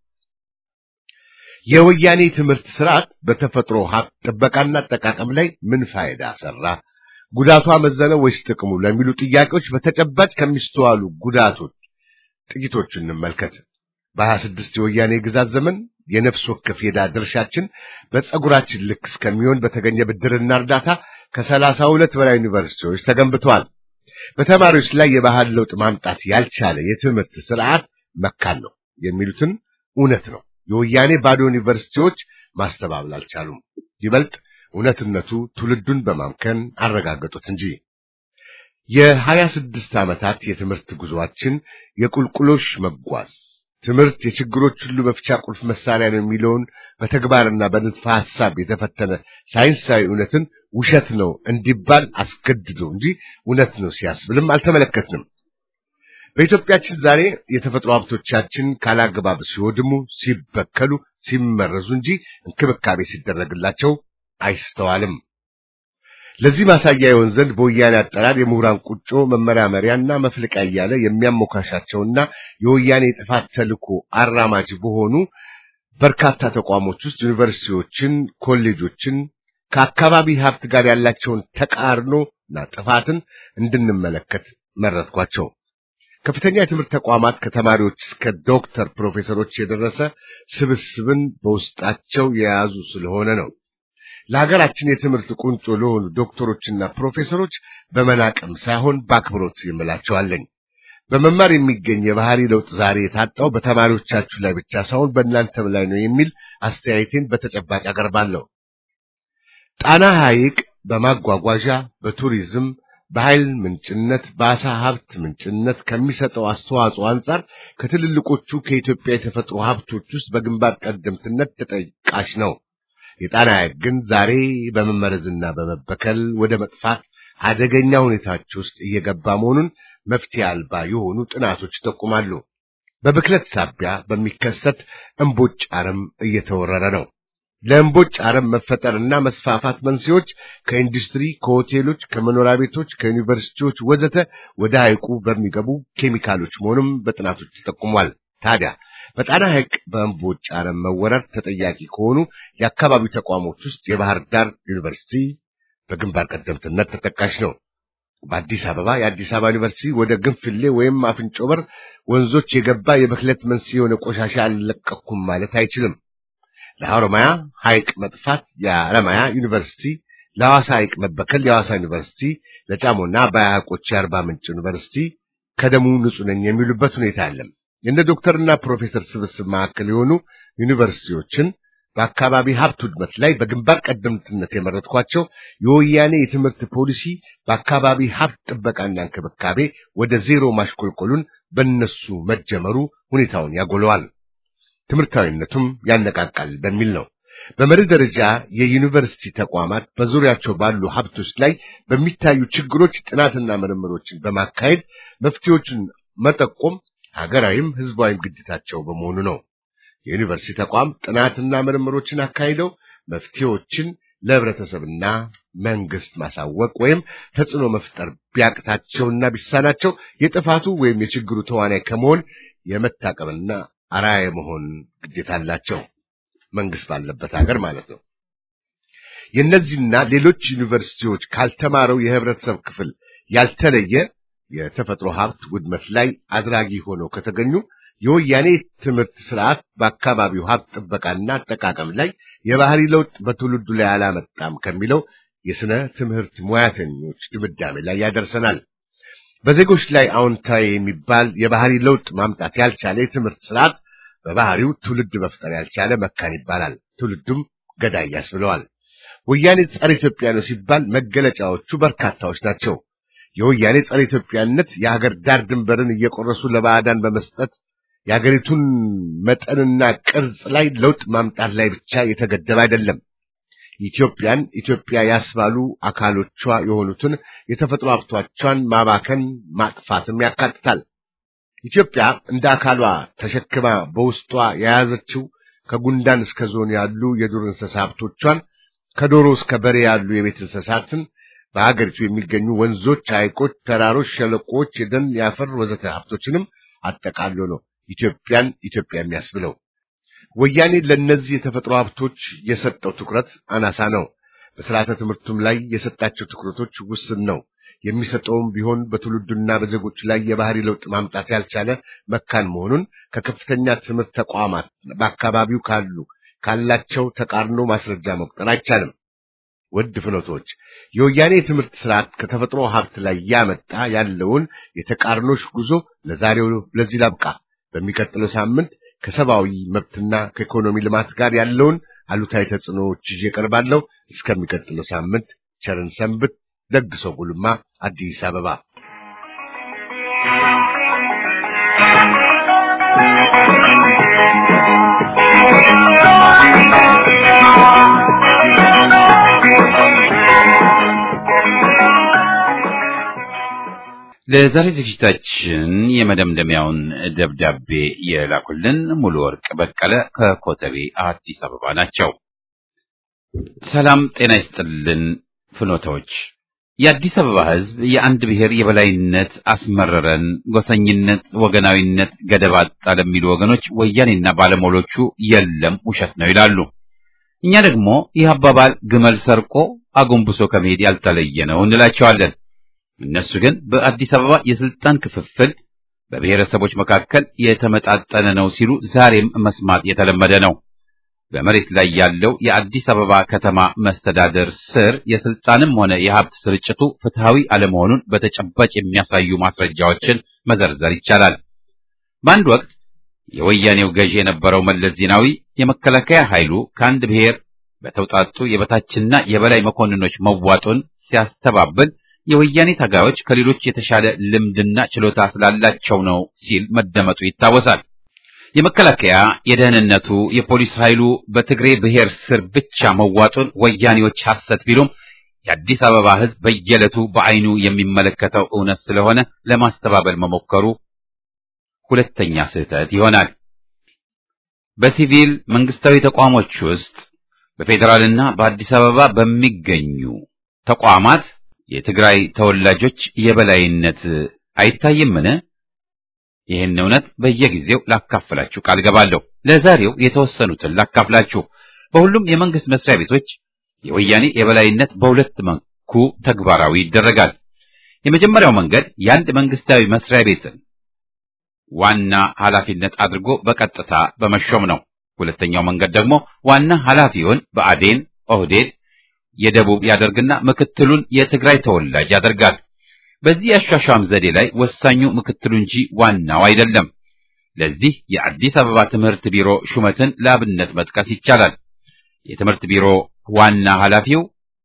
የወያኔ ትምህርት ስርዓት በተፈጥሮ ሀብት ጥበቃና አጠቃቀም ላይ ምን ፋይዳ ሰራ፣ ጉዳቱ አመዘነ ወይስ ጥቅሙ ለሚሉ ጥያቄዎች በተጨባጭ ከሚስተዋሉ ጉዳቶች ጥቂቶቹን እንመልከት። በሀያ ስድስት የወያኔ ግዛት ዘመን የነፍስ ወከፍ የዕዳ ድርሻችን በፀጉራችን ልክ እስከሚሆን በተገኘ ብድርና እርዳታ ከሰላሳ ሁለት በላይ ዩኒቨርሲቲዎች ተገንብተዋል። በተማሪዎች ላይ የባህል ለውጥ ማምጣት ያልቻለ የትምህርት ስርዓት መካን ነው የሚሉትን እውነት ነው። የወያኔ ባዶ ዩኒቨርሲቲዎች ማስተባበል አልቻሉም። ይበልጥ እውነትነቱ ትውልዱን በማምከን አረጋገጡት እንጂ የሀያ ስድስት ዓመታት የትምህርት ጉዞአችን የቁልቁሎሽ መጓዝ ትምህርት የችግሮች ሁሉ መፍቻ ቁልፍ መሳሪያ ነው የሚለውን በተግባርና በንድፈ ሐሳብ የተፈተነ ሳይንሳዊ እውነትን ውሸት ነው እንዲባል አስገድዶ እንጂ እውነት ነው ሲያስብልም አልተመለከትንም። በኢትዮጵያችን ዛሬ የተፈጥሮ ሀብቶቻችን ካላግባብ ሲወድሙ፣ ሲበከሉ፣ ሲመረዙ እንጂ እንክብካቤ ሲደረግላቸው አይስተዋልም። ለዚህ ማሳያ ይሆን ዘንድ በወያኔ አጠራር የምሁራን ቁጮ መመራመሪያና መፍለቂያ እያለ የሚያሞካሻቸውና የወያኔ ጥፋት ተልዕኮ አራማጅ በሆኑ በርካታ ተቋሞች ውስጥ ዩኒቨርሲቲዎችን፣ ኮሌጆችን ከአካባቢ ሀብት ጋር ያላቸውን ተቃርኖና ጥፋትን እንድንመለከት መረጥኳቸው። ከፍተኛ የትምህርት ተቋማት ከተማሪዎች እስከ ዶክተር ፕሮፌሰሮች የደረሰ ስብስብን በውስጣቸው የያዙ ስለሆነ ነው። ለሀገራችን የትምህርት ቁንጮ ለሆኑ ዶክተሮችና ፕሮፌሰሮች በመናቅም ሳይሆን በአክብሮት ይምላቸዋለኝ። በመማር የሚገኝ የባህሪ ለውጥ ዛሬ የታጣው በተማሪዎቻችሁ ላይ ብቻ ሳይሆን በእናንተም ላይ ነው የሚል አስተያየቴን በተጨባጭ አቀርባለሁ። ጣና ሐይቅ በማጓጓዣ በቱሪዝም በኃይል ምንጭነት በአሳ ሀብት ምንጭነት ከሚሰጠው አስተዋጽኦ አንጻር ከትልልቆቹ ከኢትዮጵያ የተፈጥሮ ሀብቶች ውስጥ በግንባር ቀደምትነት ተጠቃሽ ነው። የጣና ሐይቅ ግን ዛሬ በመመረዝና በመበከል ወደ መጥፋት አደገኛ ሁኔታዎች ውስጥ እየገባ መሆኑን መፍትሄ አልባ የሆኑ ጥናቶች ይጠቁማሉ። በብክለት ሳቢያ በሚከሰት እምቦጭ አረም እየተወረረ ነው። ለእምቦጭ አረም መፈጠርና መስፋፋት መንስኤዎች ከኢንዱስትሪ፣ ከሆቴሎች፣ ከመኖሪያ ቤቶች፣ ከዩኒቨርሲቲዎች ወዘተ ወደ ሐይቁ በሚገቡ ኬሚካሎች መሆኑም በጥናቶች ተጠቁሟል። ታዲያ በጣና ሐይቅ በእምቦጭ አረም መወረር ተጠያቂ ከሆኑ የአካባቢው ተቋሞች ውስጥ የባህር ዳር ዩኒቨርሲቲ በግንባር ቀደምትነት ተጠቃሽ ነው። በአዲስ አበባ የአዲስ አበባ ዩኒቨርሲቲ ወደ ግንፍሌ ወይም አፍንጮ በር ወንዞች የገባ የብክለት መንስኤ የሆነ ቆሻሻ አልለቀኩም ማለት አይችልም። ለሐሮማያ ሐይቅ መጥፋት የሐረማያ ዩኒቨርሲቲ፣ ለሐዋሳ ሐይቅ መበከል የሐዋሳ ዩኒቨርሲቲ፣ ለጫሞና አባያ ሐይቆች የአርባ ምንጭ ዩኒቨርሲቲ ከደሙ ንጹህ ነኝ የሚሉበት ሁኔታ አለም። የእነ ዶክተርና ፕሮፌሰር ስብስብ ማዕከል የሆኑ ዩኒቨርሲቲዎችን በአካባቢ ሀብት ውድመት ላይ በግንባር ቀደምትነት የመረጥኳቸው የወያኔ የትምህርት ፖሊሲ በአካባቢ ሀብት ጥበቃና እንክብካቤ ወደ ዜሮ ማሽቆልቆሉን በእነሱ መጀመሩ ሁኔታውን ያጎለዋል፣ ትምህርታዊነቱም ያነቃቃል በሚል ነው። በመሪ ደረጃ የዩኒቨርሲቲ ተቋማት በዙሪያቸው ባሉ ሀብቶች ላይ በሚታዩ ችግሮች ጥናትና ምርምሮችን በማካሄድ መፍትሄዎችን መጠቆም ሀገራዊም ሕዝባዊም ግዴታቸው በመሆኑ ነው። የዩኒቨርሲቲ ተቋም ጥናትና ምርምሮችን አካሂደው መፍትሄዎችን ለህብረተሰብና መንግስት ማሳወቅ ወይም ተጽዕኖ መፍጠር ቢያቅታቸውና ቢሳናቸው የጥፋቱ ወይም የችግሩ ተዋናይ ከመሆን የመታቀብና አርአያ የመሆን ግዴታ አላቸው። መንግስት ባለበት ሀገር ማለት ነው። የእነዚህና ሌሎች ዩኒቨርሲቲዎች ካልተማረው የህብረተሰብ ክፍል ያልተለየ የተፈጥሮ ሀብት ውድመት ላይ አድራጊ ሆነው ከተገኙ የወያኔ ትምህርት ስርዓት በአካባቢው ሀብት ጥበቃና አጠቃቀም ላይ የባህሪ ለውጥ በትውልዱ ላይ አላመጣም ከሚለው የስነ ትምህርት ሙያተኞች ድምዳሜ ላይ ያደርሰናል። በዜጎች ላይ አዎንታዊ የሚባል የባህሪ ለውጥ ማምጣት ያልቻለ የትምህርት ስርዓት በባህሪው ትውልድ መፍጠር ያልቻለ መካን ይባላል። ትውልዱም ገዳይ ያስብለዋል። ወያኔ ጸረ ኢትዮጵያ ነው ሲባል መገለጫዎቹ በርካታዎች ናቸው። የወያኔ ጸረ ኢትዮጵያነት የሀገር ዳር ድንበርን እየቆረሱ ለባዕዳን በመስጠት የሀገሪቱን መጠንና ቅርጽ ላይ ለውጥ ማምጣት ላይ ብቻ የተገደበ አይደለም። ኢትዮጵያን ኢትዮጵያ ያስባሉ አካሎቿ የሆኑትን የተፈጥሮ ሀብቶቿን ማባከን ማጥፋትም ያካትታል። ኢትዮጵያ እንደ አካሏ ተሸክማ በውስጧ የያዘችው ከጉንዳን እስከ ዞን ያሉ የዱር እንስሳ ሀብቶቿን ከዶሮ እስከ በሬ ያሉ የቤት እንስሳትን በሀገሪቱ የሚገኙ ወንዞች፣ ሐይቆች፣ ተራሮች፣ ሸለቆዎች፣ የደን የአፈር ወዘተ ሀብቶችንም አጠቃሎ ነው ኢትዮጵያን ኢትዮጵያ የሚያስብለው። ወያኔ ለእነዚህ የተፈጥሮ ሀብቶች የሰጠው ትኩረት አናሳ ነው። በስርዓተ ትምህርቱም ላይ የሰጣቸው ትኩረቶች ውስን ነው። የሚሰጠውም ቢሆን በትውልዱና በዜጎች ላይ የባህሪ ለውጥ ማምጣት ያልቻለ መካን መሆኑን ከከፍተኛ ትምህርት ተቋማት በአካባቢው ካሉ ካላቸው ተቃርኖ ማስረጃ መቁጠር አይቻልም። ውድ ፍኖቶች የወያኔ የትምህርት ስርዓት ከተፈጥሮ ሀብት ላይ ያመጣ ያለውን የተቃርኖሽ ጉዞ ለዛሬው ለዚህ ላብቃ። በሚቀጥለው ሳምንት ከሰብአዊ መብትና ከኢኮኖሚ ልማት ጋር ያለውን አሉታዊ ተጽዕኖዎች ይዤ እቀርባለሁ። እስከሚቀጥለው ሳምንት ቸርን ሰንብት። ደግሶ ጉልማ አዲስ አበባ ለዛሬ ዝግጅታችን የመደምደሚያውን ደብዳቤ የላኩልን ሙሉ ወርቅ በቀለ ከኮተቤ አዲስ አበባ ናቸው። ሰላም ጤና ይስጥልን ፍኖታዎች። የአዲስ አበባ ሕዝብ የአንድ ብሔር የበላይነት አስመረረን፣ ጎሰኝነት፣ ወገናዊነት ገደብ አጣ ለሚሉ ወገኖች ወያኔና ባለሞሎቹ የለም ውሸት ነው ይላሉ። እኛ ደግሞ ይህ አባባል ግመል ሰርቆ አጎንብሶ ከመሄድ ያልተለየ ነው እንላቸዋለን። እነሱ ግን በአዲስ አበባ የስልጣን ክፍፍል በብሔረሰቦች መካከል የተመጣጠነ ነው ሲሉ ዛሬም መስማት የተለመደ ነው። በመሬት ላይ ያለው የአዲስ አበባ ከተማ መስተዳደር ስር የስልጣንም ሆነ የሀብት ስርጭቱ ፍትሃዊ አለመሆኑን በተጨባጭ የሚያሳዩ ማስረጃዎችን መዘርዘር ይቻላል። በአንድ ወቅት የወያኔው ገዢ የነበረው መለስ ዜናዊ የመከላከያ ኃይሉ ከአንድ ብሔር በተውጣጡ የበታችና የበላይ መኮንኖች መዋጡን ሲያስተባብል የወያኔ ታጋዮች ከሌሎች የተሻለ ልምድና ችሎታ ስላላቸው ነው ሲል መደመጡ ይታወሳል። የመከላከያ የደህንነቱ፣ የፖሊስ ኃይሉ በትግሬ ብሔር ስር ብቻ መዋጡን ወያኔዎች ሐሰት ቢሉም የአዲስ አበባ ሕዝብ በየዕለቱ በዓይኑ የሚመለከተው እውነት ስለሆነ ለማስተባበል መሞከሩ ሁለተኛ ስህተት ይሆናል። በሲቪል መንግስታዊ ተቋሞች ውስጥ በፌዴራልና በአዲስ አበባ በሚገኙ ተቋማት የትግራይ ተወላጆች የበላይነት አይታይምን? ይህን እውነት በየጊዜው ላካፍላችሁ ቃል ገባለሁ። ለዛሬው የተወሰኑትን ላካፍላችሁ። በሁሉም የመንግስት መስሪያ ቤቶች የወያኔ የበላይነት በሁለት መልኩ ተግባራዊ ይደረጋል። የመጀመሪያው መንገድ የአንድ መንግስታዊ መስሪያ ቤትን ዋና ኃላፊነት አድርጎ በቀጥታ በመሾም ነው። ሁለተኛው መንገድ ደግሞ ዋና ኃላፊውን በአዴን ኦህዴድ የደቡብ ያደርግና ምክትሉን የትግራይ ተወላጅ ያደርጋል። በዚህ የአሿሿም ዘዴ ላይ ወሳኙ ምክትሉ እንጂ ዋናው አይደለም። ለዚህ የአዲስ አበባ ትምህርት ቢሮ ሹመትን ለአብነት መጥቀስ ይቻላል። የትምህርት ቢሮ ዋና ኃላፊው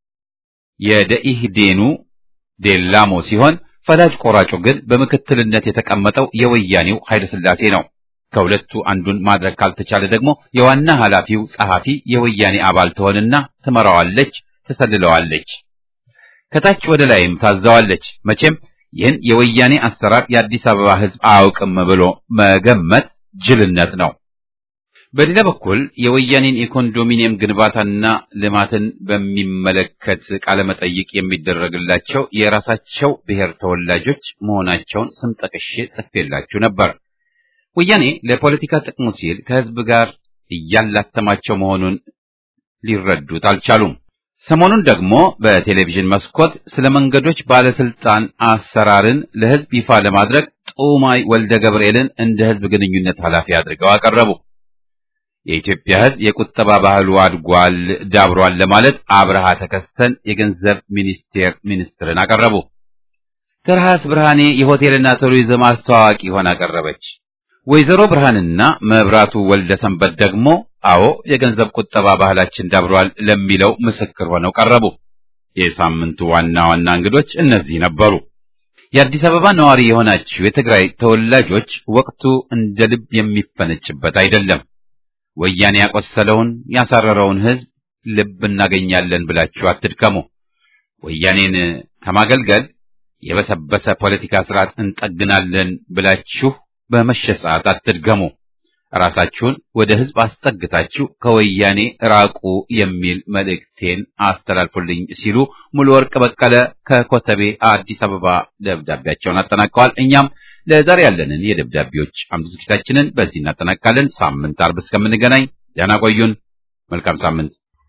የደኢህዴኑ ዴላሞ ሲሆን ፈላጭ ቆራጩ ግን በምክትልነት የተቀመጠው የወያኔው ኃይለሥላሴ ነው። ከሁለቱ አንዱን ማድረግ ካልተቻለ ደግሞ የዋና ኃላፊው ጸሐፊ የወያኔ አባል ትሆንና ትመራዋለች፣ ትሰልለዋለች፣ ከታች ወደ ላይም ታዛዋለች። መቼም ይህን የወያኔ አሰራር የአዲስ አበባ ሕዝብ አያውቅም ብሎ መገመት ጅልነት ነው። በሌላ በኩል የወያኔን የኮንዶሚኒየም ግንባታና ልማትን በሚመለከት ቃለ መጠይቅ የሚደረግላቸው የራሳቸው ብሔር ተወላጆች መሆናቸውን ስም ጠቅሼ ጽፌላችሁ ነበር። ወያኔ ለፖለቲካ ጥቅሙ ሲል ከህዝብ ጋር እያላተማቸው መሆኑን ሊረዱት አልቻሉም። ሰሞኑን ደግሞ በቴሌቪዥን መስኮት ስለ መንገዶች ባለስልጣን አሰራርን ለህዝብ ይፋ ለማድረግ ጡማይ ወልደ ገብርኤልን እንደ ህዝብ ግንኙነት ኃላፊ አድርገው አቀረቡ። የኢትዮጵያ ህዝብ የቁጠባ ባህሉ አድጓል፣ ዳብሯል ለማለት አብርሃ ተከስተን የገንዘብ ሚኒስቴር ሚኒስትርን አቀረቡ። ትርሃስ ብርሃኔ የሆቴልና ቱሪዝም አስተዋዋቂ ሆና አቀረበች። ወይዘሮ ብርሃንና መብራቱ ወልደ ሰንበት ደግሞ አዎ የገንዘብ ቁጠባ ባህላችን ዳብሯል ለሚለው ምስክር ሆነው ቀረቡ። የሳምንቱ ዋና ዋና እንግዶች እነዚህ ነበሩ። የአዲስ አበባ ነዋሪ የሆናችሁ የትግራይ ተወላጆች ወቅቱ እንደ ልብ የሚፈነጭበት አይደለም። ወያኔ ያቆሰለውን ያሳረረውን ህዝብ ልብ እናገኛለን ብላችሁ አትድከሙ። ወያኔን ከማገልገል የበሰበሰ ፖለቲካ ስርዓት እንጠግናለን ብላችሁ በመሸ ሰዓት አትድገሙ። ራሳችሁን ወደ ህዝብ አስጠግታችሁ ከወያኔ ራቁ የሚል መልእክቴን አስተላልፉልኝ ሲሉ ሙሉ ወርቅ በቀለ ከኮተቤ አዲስ አበባ ደብዳቤያቸውን አጠናቀዋል። እኛም ለዛሬ ያለንን የደብዳቤዎች አምድ ዝግጅታችንን በዚህ እናጠናቃለን። ሳምንት አርብ እስከምንገናኝ ደህና ቆዩን። መልካም ሳምንት።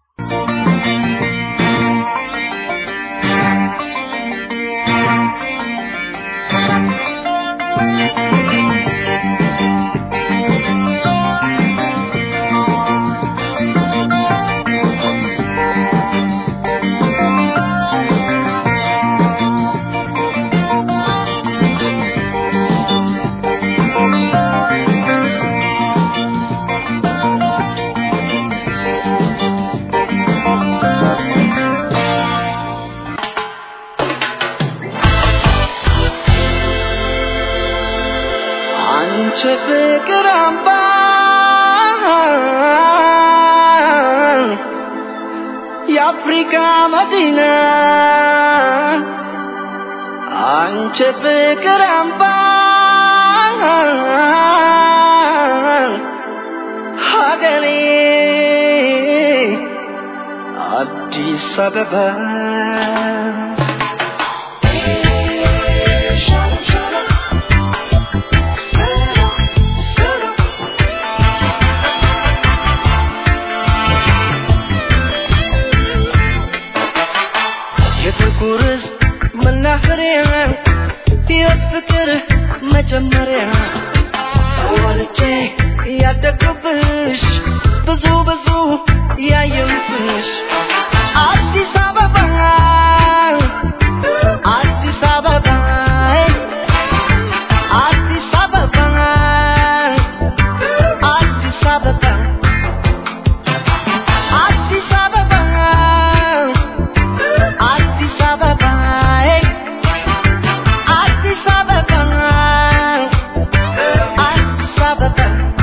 አንቺ ፍቅር አምባ የአፍሪካ መዲና አንቺ ፍቅር አምባ ሀገሬ አዲስ አበባ የፍቅር መናኸሪያ የፍቅር መጀመሪያ ብዙ ብዙ ያየሁትሽ አዲስ አበባ አዲስ አበባ አዲስ አበባ አዲስ አበባ አዲስ አበባ አዲስ አበባ አዲስ አበባ አዲስ አበባ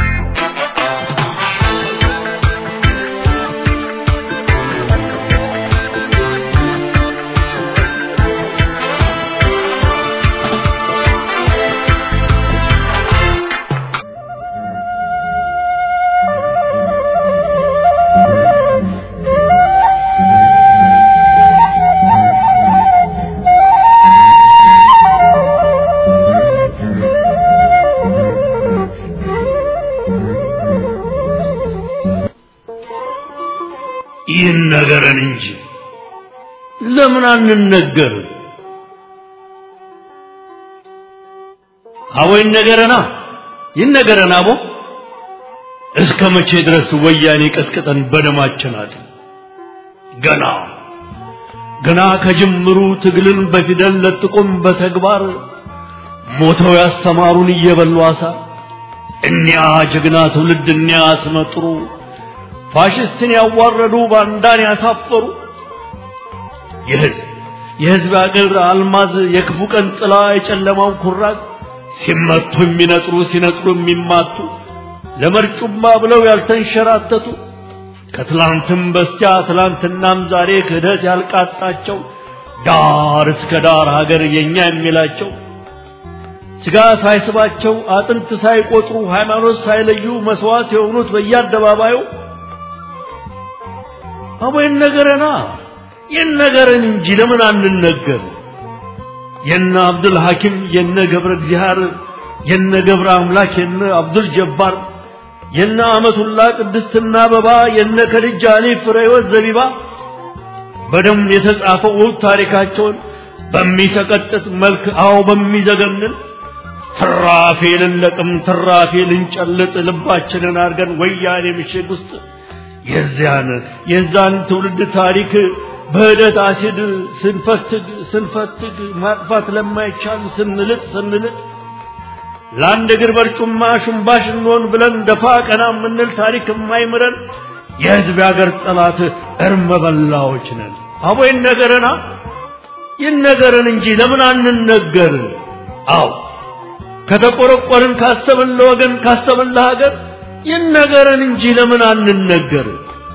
ይነገረን እንጂ ለምን አንነገር? አቦ ይነገረና ይነገረን አቦ እስከ መቼ ድረስ ወያኔ ቀጥቅጠን በደማችን አጥ ገና ገና ከጅምሩ ትግልን በፊደል ለጥቆም በተግባር ሞተው ያስተማሩን እየበሉ አሳ እኒያ ጀግና ትውልድ እኒያ አስመጥሩ ፋሽስትን ያዋረዱ ባንዳን ያሳፈሩ የህዝብ የህዝብ አገር አልማዝ የክፉ ቀን ጥላ የጨለማው ኩራዝ ሲመቱ የሚነጥሩ ሲነጥሩ የሚማቱ ለመርጩማ ብለው ያልተንሸራተቱ ከትላንትም በስቲያ ትላንትናም ዛሬ ክህደት ያልቃጣቸው ዳር እስከ ዳር ሀገር የኛ የሚላቸው ስጋ ሳይስባቸው አጥንት ሳይቆጥሩ ሃይማኖት ሳይለዩ መስዋዕት የሆኑት በየአደባባዩ አቦ ይነገረና ይነገረን እንጂ ለምን አንነገር? የነ አብዱል ሐኪም የነ ገብረ እግዚአብሔር የነ ገብረ አምላክ የነ አብዱል ጀባር የነ አመቱላ ቅድስትና አበባ የነ ከድጃ አሊ ፍሬወት ዘቢባ በደም የተጻፈው ውብ ታሪካቸውን በሚሰቀጥጥ መልክ አዎ በሚዘገንን ትራፊ ልንለቅም ትራፊ ልንጨልጥ ልባችንን አድርገን ወያኔ ምሽግ ውስጥ የዚያን የዛን ትውልድ ታሪክ በህደት አሲድ ስንፈትግ ስንፈትግ ማጥፋት ለማይቻል ስንልጥ ስንልጥ ለአንድ እግር በርጩማ ሽንባሽ እንሆን ብለን ደፋ ቀና የምንል ታሪክ የማይምረን የህዝብ ያገር ጠላት እርመ በላዎች ነን። አቦ ይነገረና ይነገረን እንጂ ለምን አንነገር? አዎ ከተቆረቆርን ካሰብን ለወገን ካሰብን ለሀገር ይነገረን እንጂ ለምን አንነገር?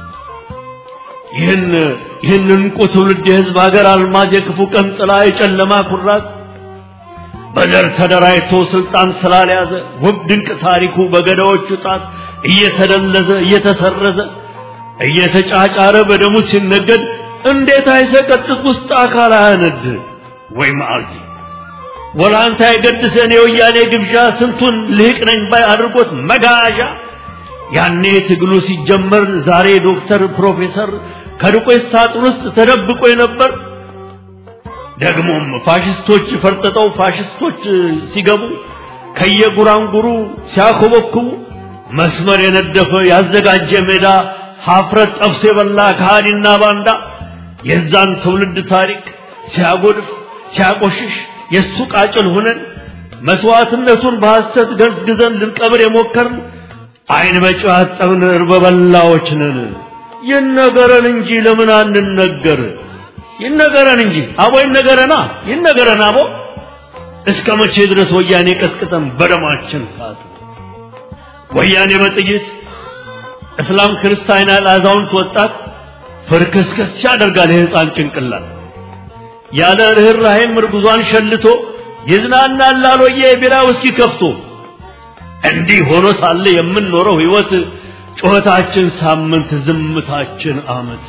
ይህን ይህን እንቁ ትውልድ የህዝብ ሀገር አልማዝ የክፉ ቀን ጥላ የጨለማ ኩራዝ በዘር ተደራጅቶ ስልጣን ስላልያዘ ውብ ድንቅ ታሪኩ በገዳዎቹ ጣት እየተደለዘ እየተሰረዘ እየተጫጫረ በደሙ ሲነገድ እንዴት አይሰቀጥጥ ውስጥ አካል አያነድ ወይ መዓልቲ ወላንታ የገድሰን የወያኔ ግብዣ ስንቱን ልህቅ ነኝ ባይ አድርጎት መጋዣ ያኔ ትግሉ ሲጀመር ዛሬ ዶክተር ፕሮፌሰር ከዱቄት ሳጥን ውስጥ ተደብቆ የነበር ደግሞም ፋሽስቶች ፈርጥጠው ፋሽስቶች ሲገቡ ከየጉራንጉሩ ሲያኮበኩቡ መስመር የነደፈ ያዘጋጀ ሜዳ ሀፍረት ጠብሶ የበላ ከሃዲና ባንዳ የዛን ትውልድ ታሪክ ሲያጎድፍ ሲያቆሽሽ የእሱ ቃጭል ሁነን መስዋዕትነቱን በሐሰት ገዝግዘን ልንቀብር የሞከርን አይን በጨው ያጠብን እርበ በላዎች ነን። ይነገረን እንጂ ለምን አንነገር? ይነገረን እንጂ አቦ ይነገረና ይነገረን አቦ እስከ መቼ ድረስ ወያኔ ቀጥቅጠን በደማችን ካት ወያኔ በጥይት እስላም ክርስቲያን ያለ አዛውንት ወጣት ፍርክስክስ ያደርጋል የህፃን ጭንቅላት ያለ ርኅራኄም እርጉዟን ሸልቶ ይዝናናል አሎየ የቢራ ውስኪ ከፍቶ እንዲህ ሆኖ ሳለ የምንኖረው ህይወት ጩኸታችን ሳምንት ዝምታችን አመት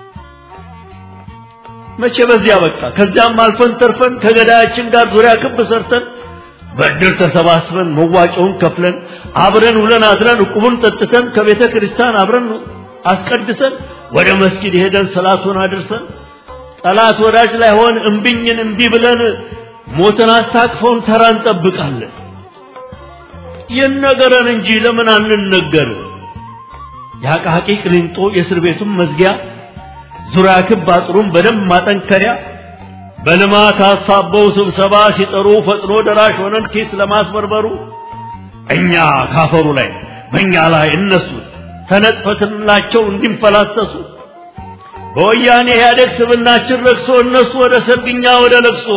መቼ በዚያ በቃ ከዚያም አልፈን ተርፈን ከገዳያችን ጋር ዙሪያ ክብ ሰርተን በእድር ተሰባስበን መዋጮውን ከፍለን አብረን ውለን አድረን ዕቁቡን ጠጥተን ከቤተ ክርስቲያን አብረን አስቀድሰን ወደ መስጊድ ሄደን ሰላቱን አድርሰን ጠላት ወዳጅ ላይ ሆን እምቢኝን እምቢ ብለን ሞትን አስታቅፈውን ተራ እንጠብቃለን። ይነገረን እንጂ ለምን አንነገር? የአቃቂ ቅሊንጦ የእስር ቤቱን መዝጊያ ዙሪያ ክብ አጥሩን በደንብ ማጠንከሪያ በልማት አሳበው ስብሰባ ሲጠሩ ፈጥኖ ደራሽ ሆነን ኪስ ለማስበርበሩ እኛ ካፈሩ ላይ በእኛ ላይ እነሱ ተነጥፈትላቸው እንዲንፈላሰሱ በወያኔ ኢህአዴግ ስብናችን ረክሶ እነሱ ወደ ሰርግኛ ወደ ለቅሶ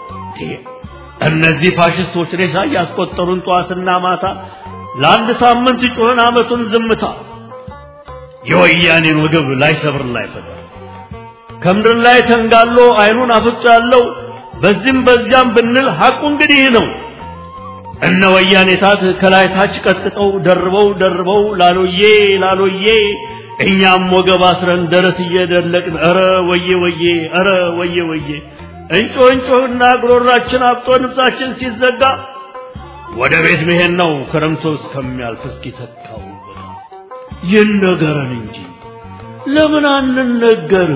እነዚህ ፋሽስቶች ሬሳ እያስቆጠሩን ጠዋትና ማታ ለአንድ ሳምንት ጮህን አመቱን ዝምታ የወያኔን ወገብ ላይ ሰብር ላይ ፈታ ከምድር ላይ ተንጋሎ አይኑን አፍጦ ያለው በዚህም በዚያም ብንል ሐቁ እንግዲህ ነው። እነ ወያኔ ታት ከላይ ታች ቀጥቅጠው ደርበው ደርበው ላሎዬ ላሎዬ እኛም ወገብ አስረን ደረት እየደለቅን ኧረ ወዬ ወዬ ኧረ ወዬ ወዬ እንጮህ እንጮህና ጉሮሯችን አብጦ ንብሳችን ሲዘጋ ወደ ቤት መሄድ ነው ክረምቶ እስከሚያልፍ እስኪተካው ይነገረን እንጂ ለምን አንነገር?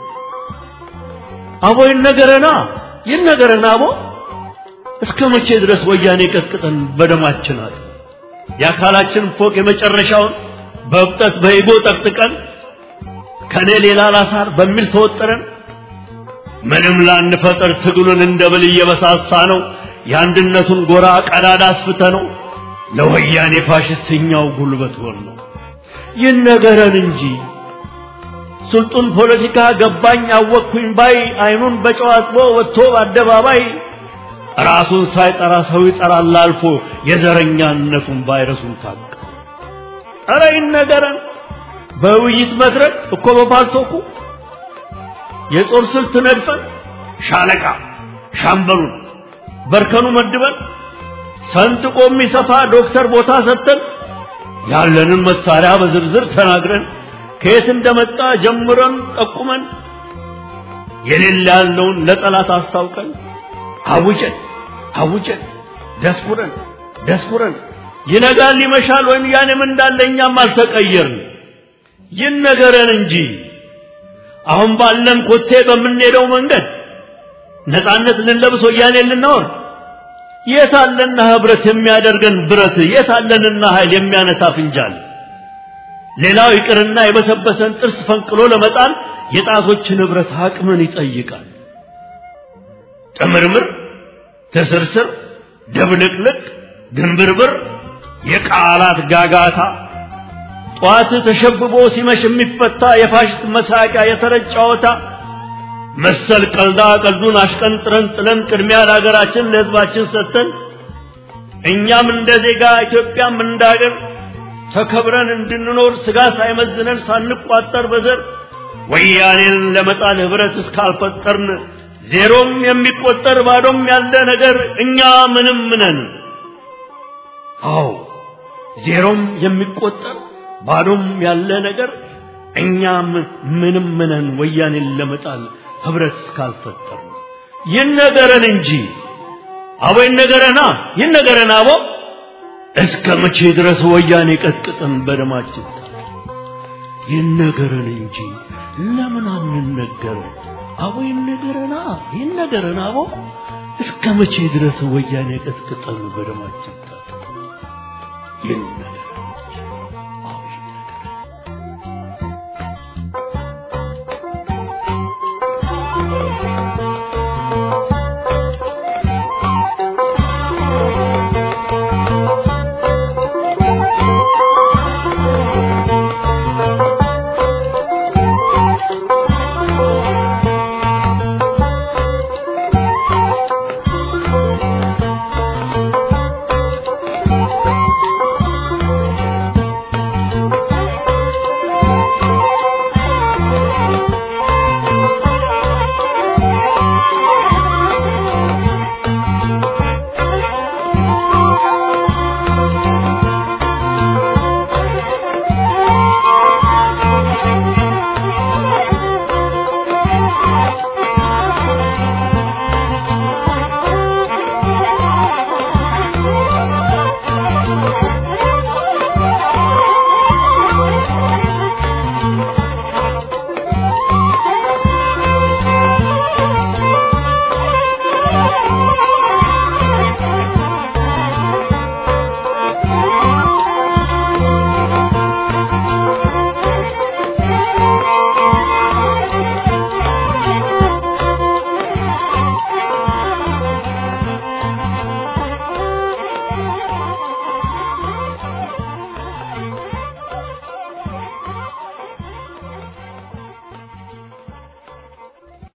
አቦ ይነገረና ይነገረና አቦ እስከ መቼ ድረስ ወያኔ ቀጥቅጠን በደማችን አጥ የአካላችን ፎቅ የመጨረሻውን በእብጠት በኢጎ ጠቅጥቀን ከኔ ሌላ ላሳር በሚል ተወጥረን ምንም ላንፈጠር ትግሉን እንደ ብል እየበሳሳ ነው የአንድነቱን ጎራ ቀዳዳ አስፍተ ነው ለወያኔ ፋሽስትኛው ጉልበት ሆን ነው ይነገረን እንጂ ስልጡን ፖለቲካ ገባኝ አወቅኩኝ ባይ አይኑን በጨው አጥቦ ወጥቶ በአደባባይ ራሱን ሳይጠራ ሰው ይጠራል አልፎ የዘረኛነቱን ቫይረሱን ታቀ ኧረ ይነገረን በውይይት መድረክ እኮ በፓልቶኩ የጦር ስልት ነድፈን ሻለቃ ሻምበሉን በርከኑ መድበን ሰንጥቆ የሚሰፋ ዶክተር ቦታ ሰጥተን ያለንን መሳሪያ በዝርዝር ተናግረን ከየት እንደመጣ ጀምረን ጠቁመን የሌለ ያለውን ለጠላት አስታውቀን አውጀን አውጀን ደስኩረን ደስኩረን ይነጋል ይመሻል ወይም ያኔም እንዳለ እኛም አልተቀየርን ይነገረን እንጂ አሁን ባለን ኮቴ በምንሄደው መንገድ ነፃነት ልንለብስ ወያኔ ልናወርድ የት አለና ህብረት የሚያደርገን ብረት የት አለንና ኃይል የሚያነሳ ፍንጃል ሌላው ይቅርና የበሰበሰን ጥርስ ፈንቅሎ ለመጣል የጣቶች ንብረት አቅምን ይጠይቃል ጥምርምር ትስርስር ድብልቅልቅ ግንብርብር የቃላት ጋጋታ ጧት ተሸብቦ ሲመሽ የሚፈታ የፋሽስት መሳቂያ የተረት ጨዋታ መሰል ቀልዳ ቀልዱን አሽቀንጥረን ጥለን ቅድሚያ ለሀገራችን ለህዝባችን ሰጥተን እኛም እንደ ዜጋ ኢትዮጵያም እንደ ሀገር ተከብረን እንድንኖር ስጋ ሳይመዝነን ሳንቋጠር በዘር ወያኔን ለመጣል ህብረት እስካልፈጠርን ዜሮም የሚቆጠር ባዶም ያለ ነገር እኛ ምንም ነን። አዎ ዜሮም የሚቆጠር ባዶም ያለ ነገር እኛ ምንም ነን። ወያኔን ለመጣል ህብረት እስካልፈጠር ይነገረን እንጂ አቦ ይነገረና ይነገረን አቦ እስከ መቼ ድረስ ወያኔ ቀጥቅጠን በደማችን ይነገረን እንጂ ለምን አንነገረን? አቦ ይነገረና ይነገረን አቦ እስከ መቼ ድረስ ወያኔ ቀጥቅጠን በደማችን ይነገረን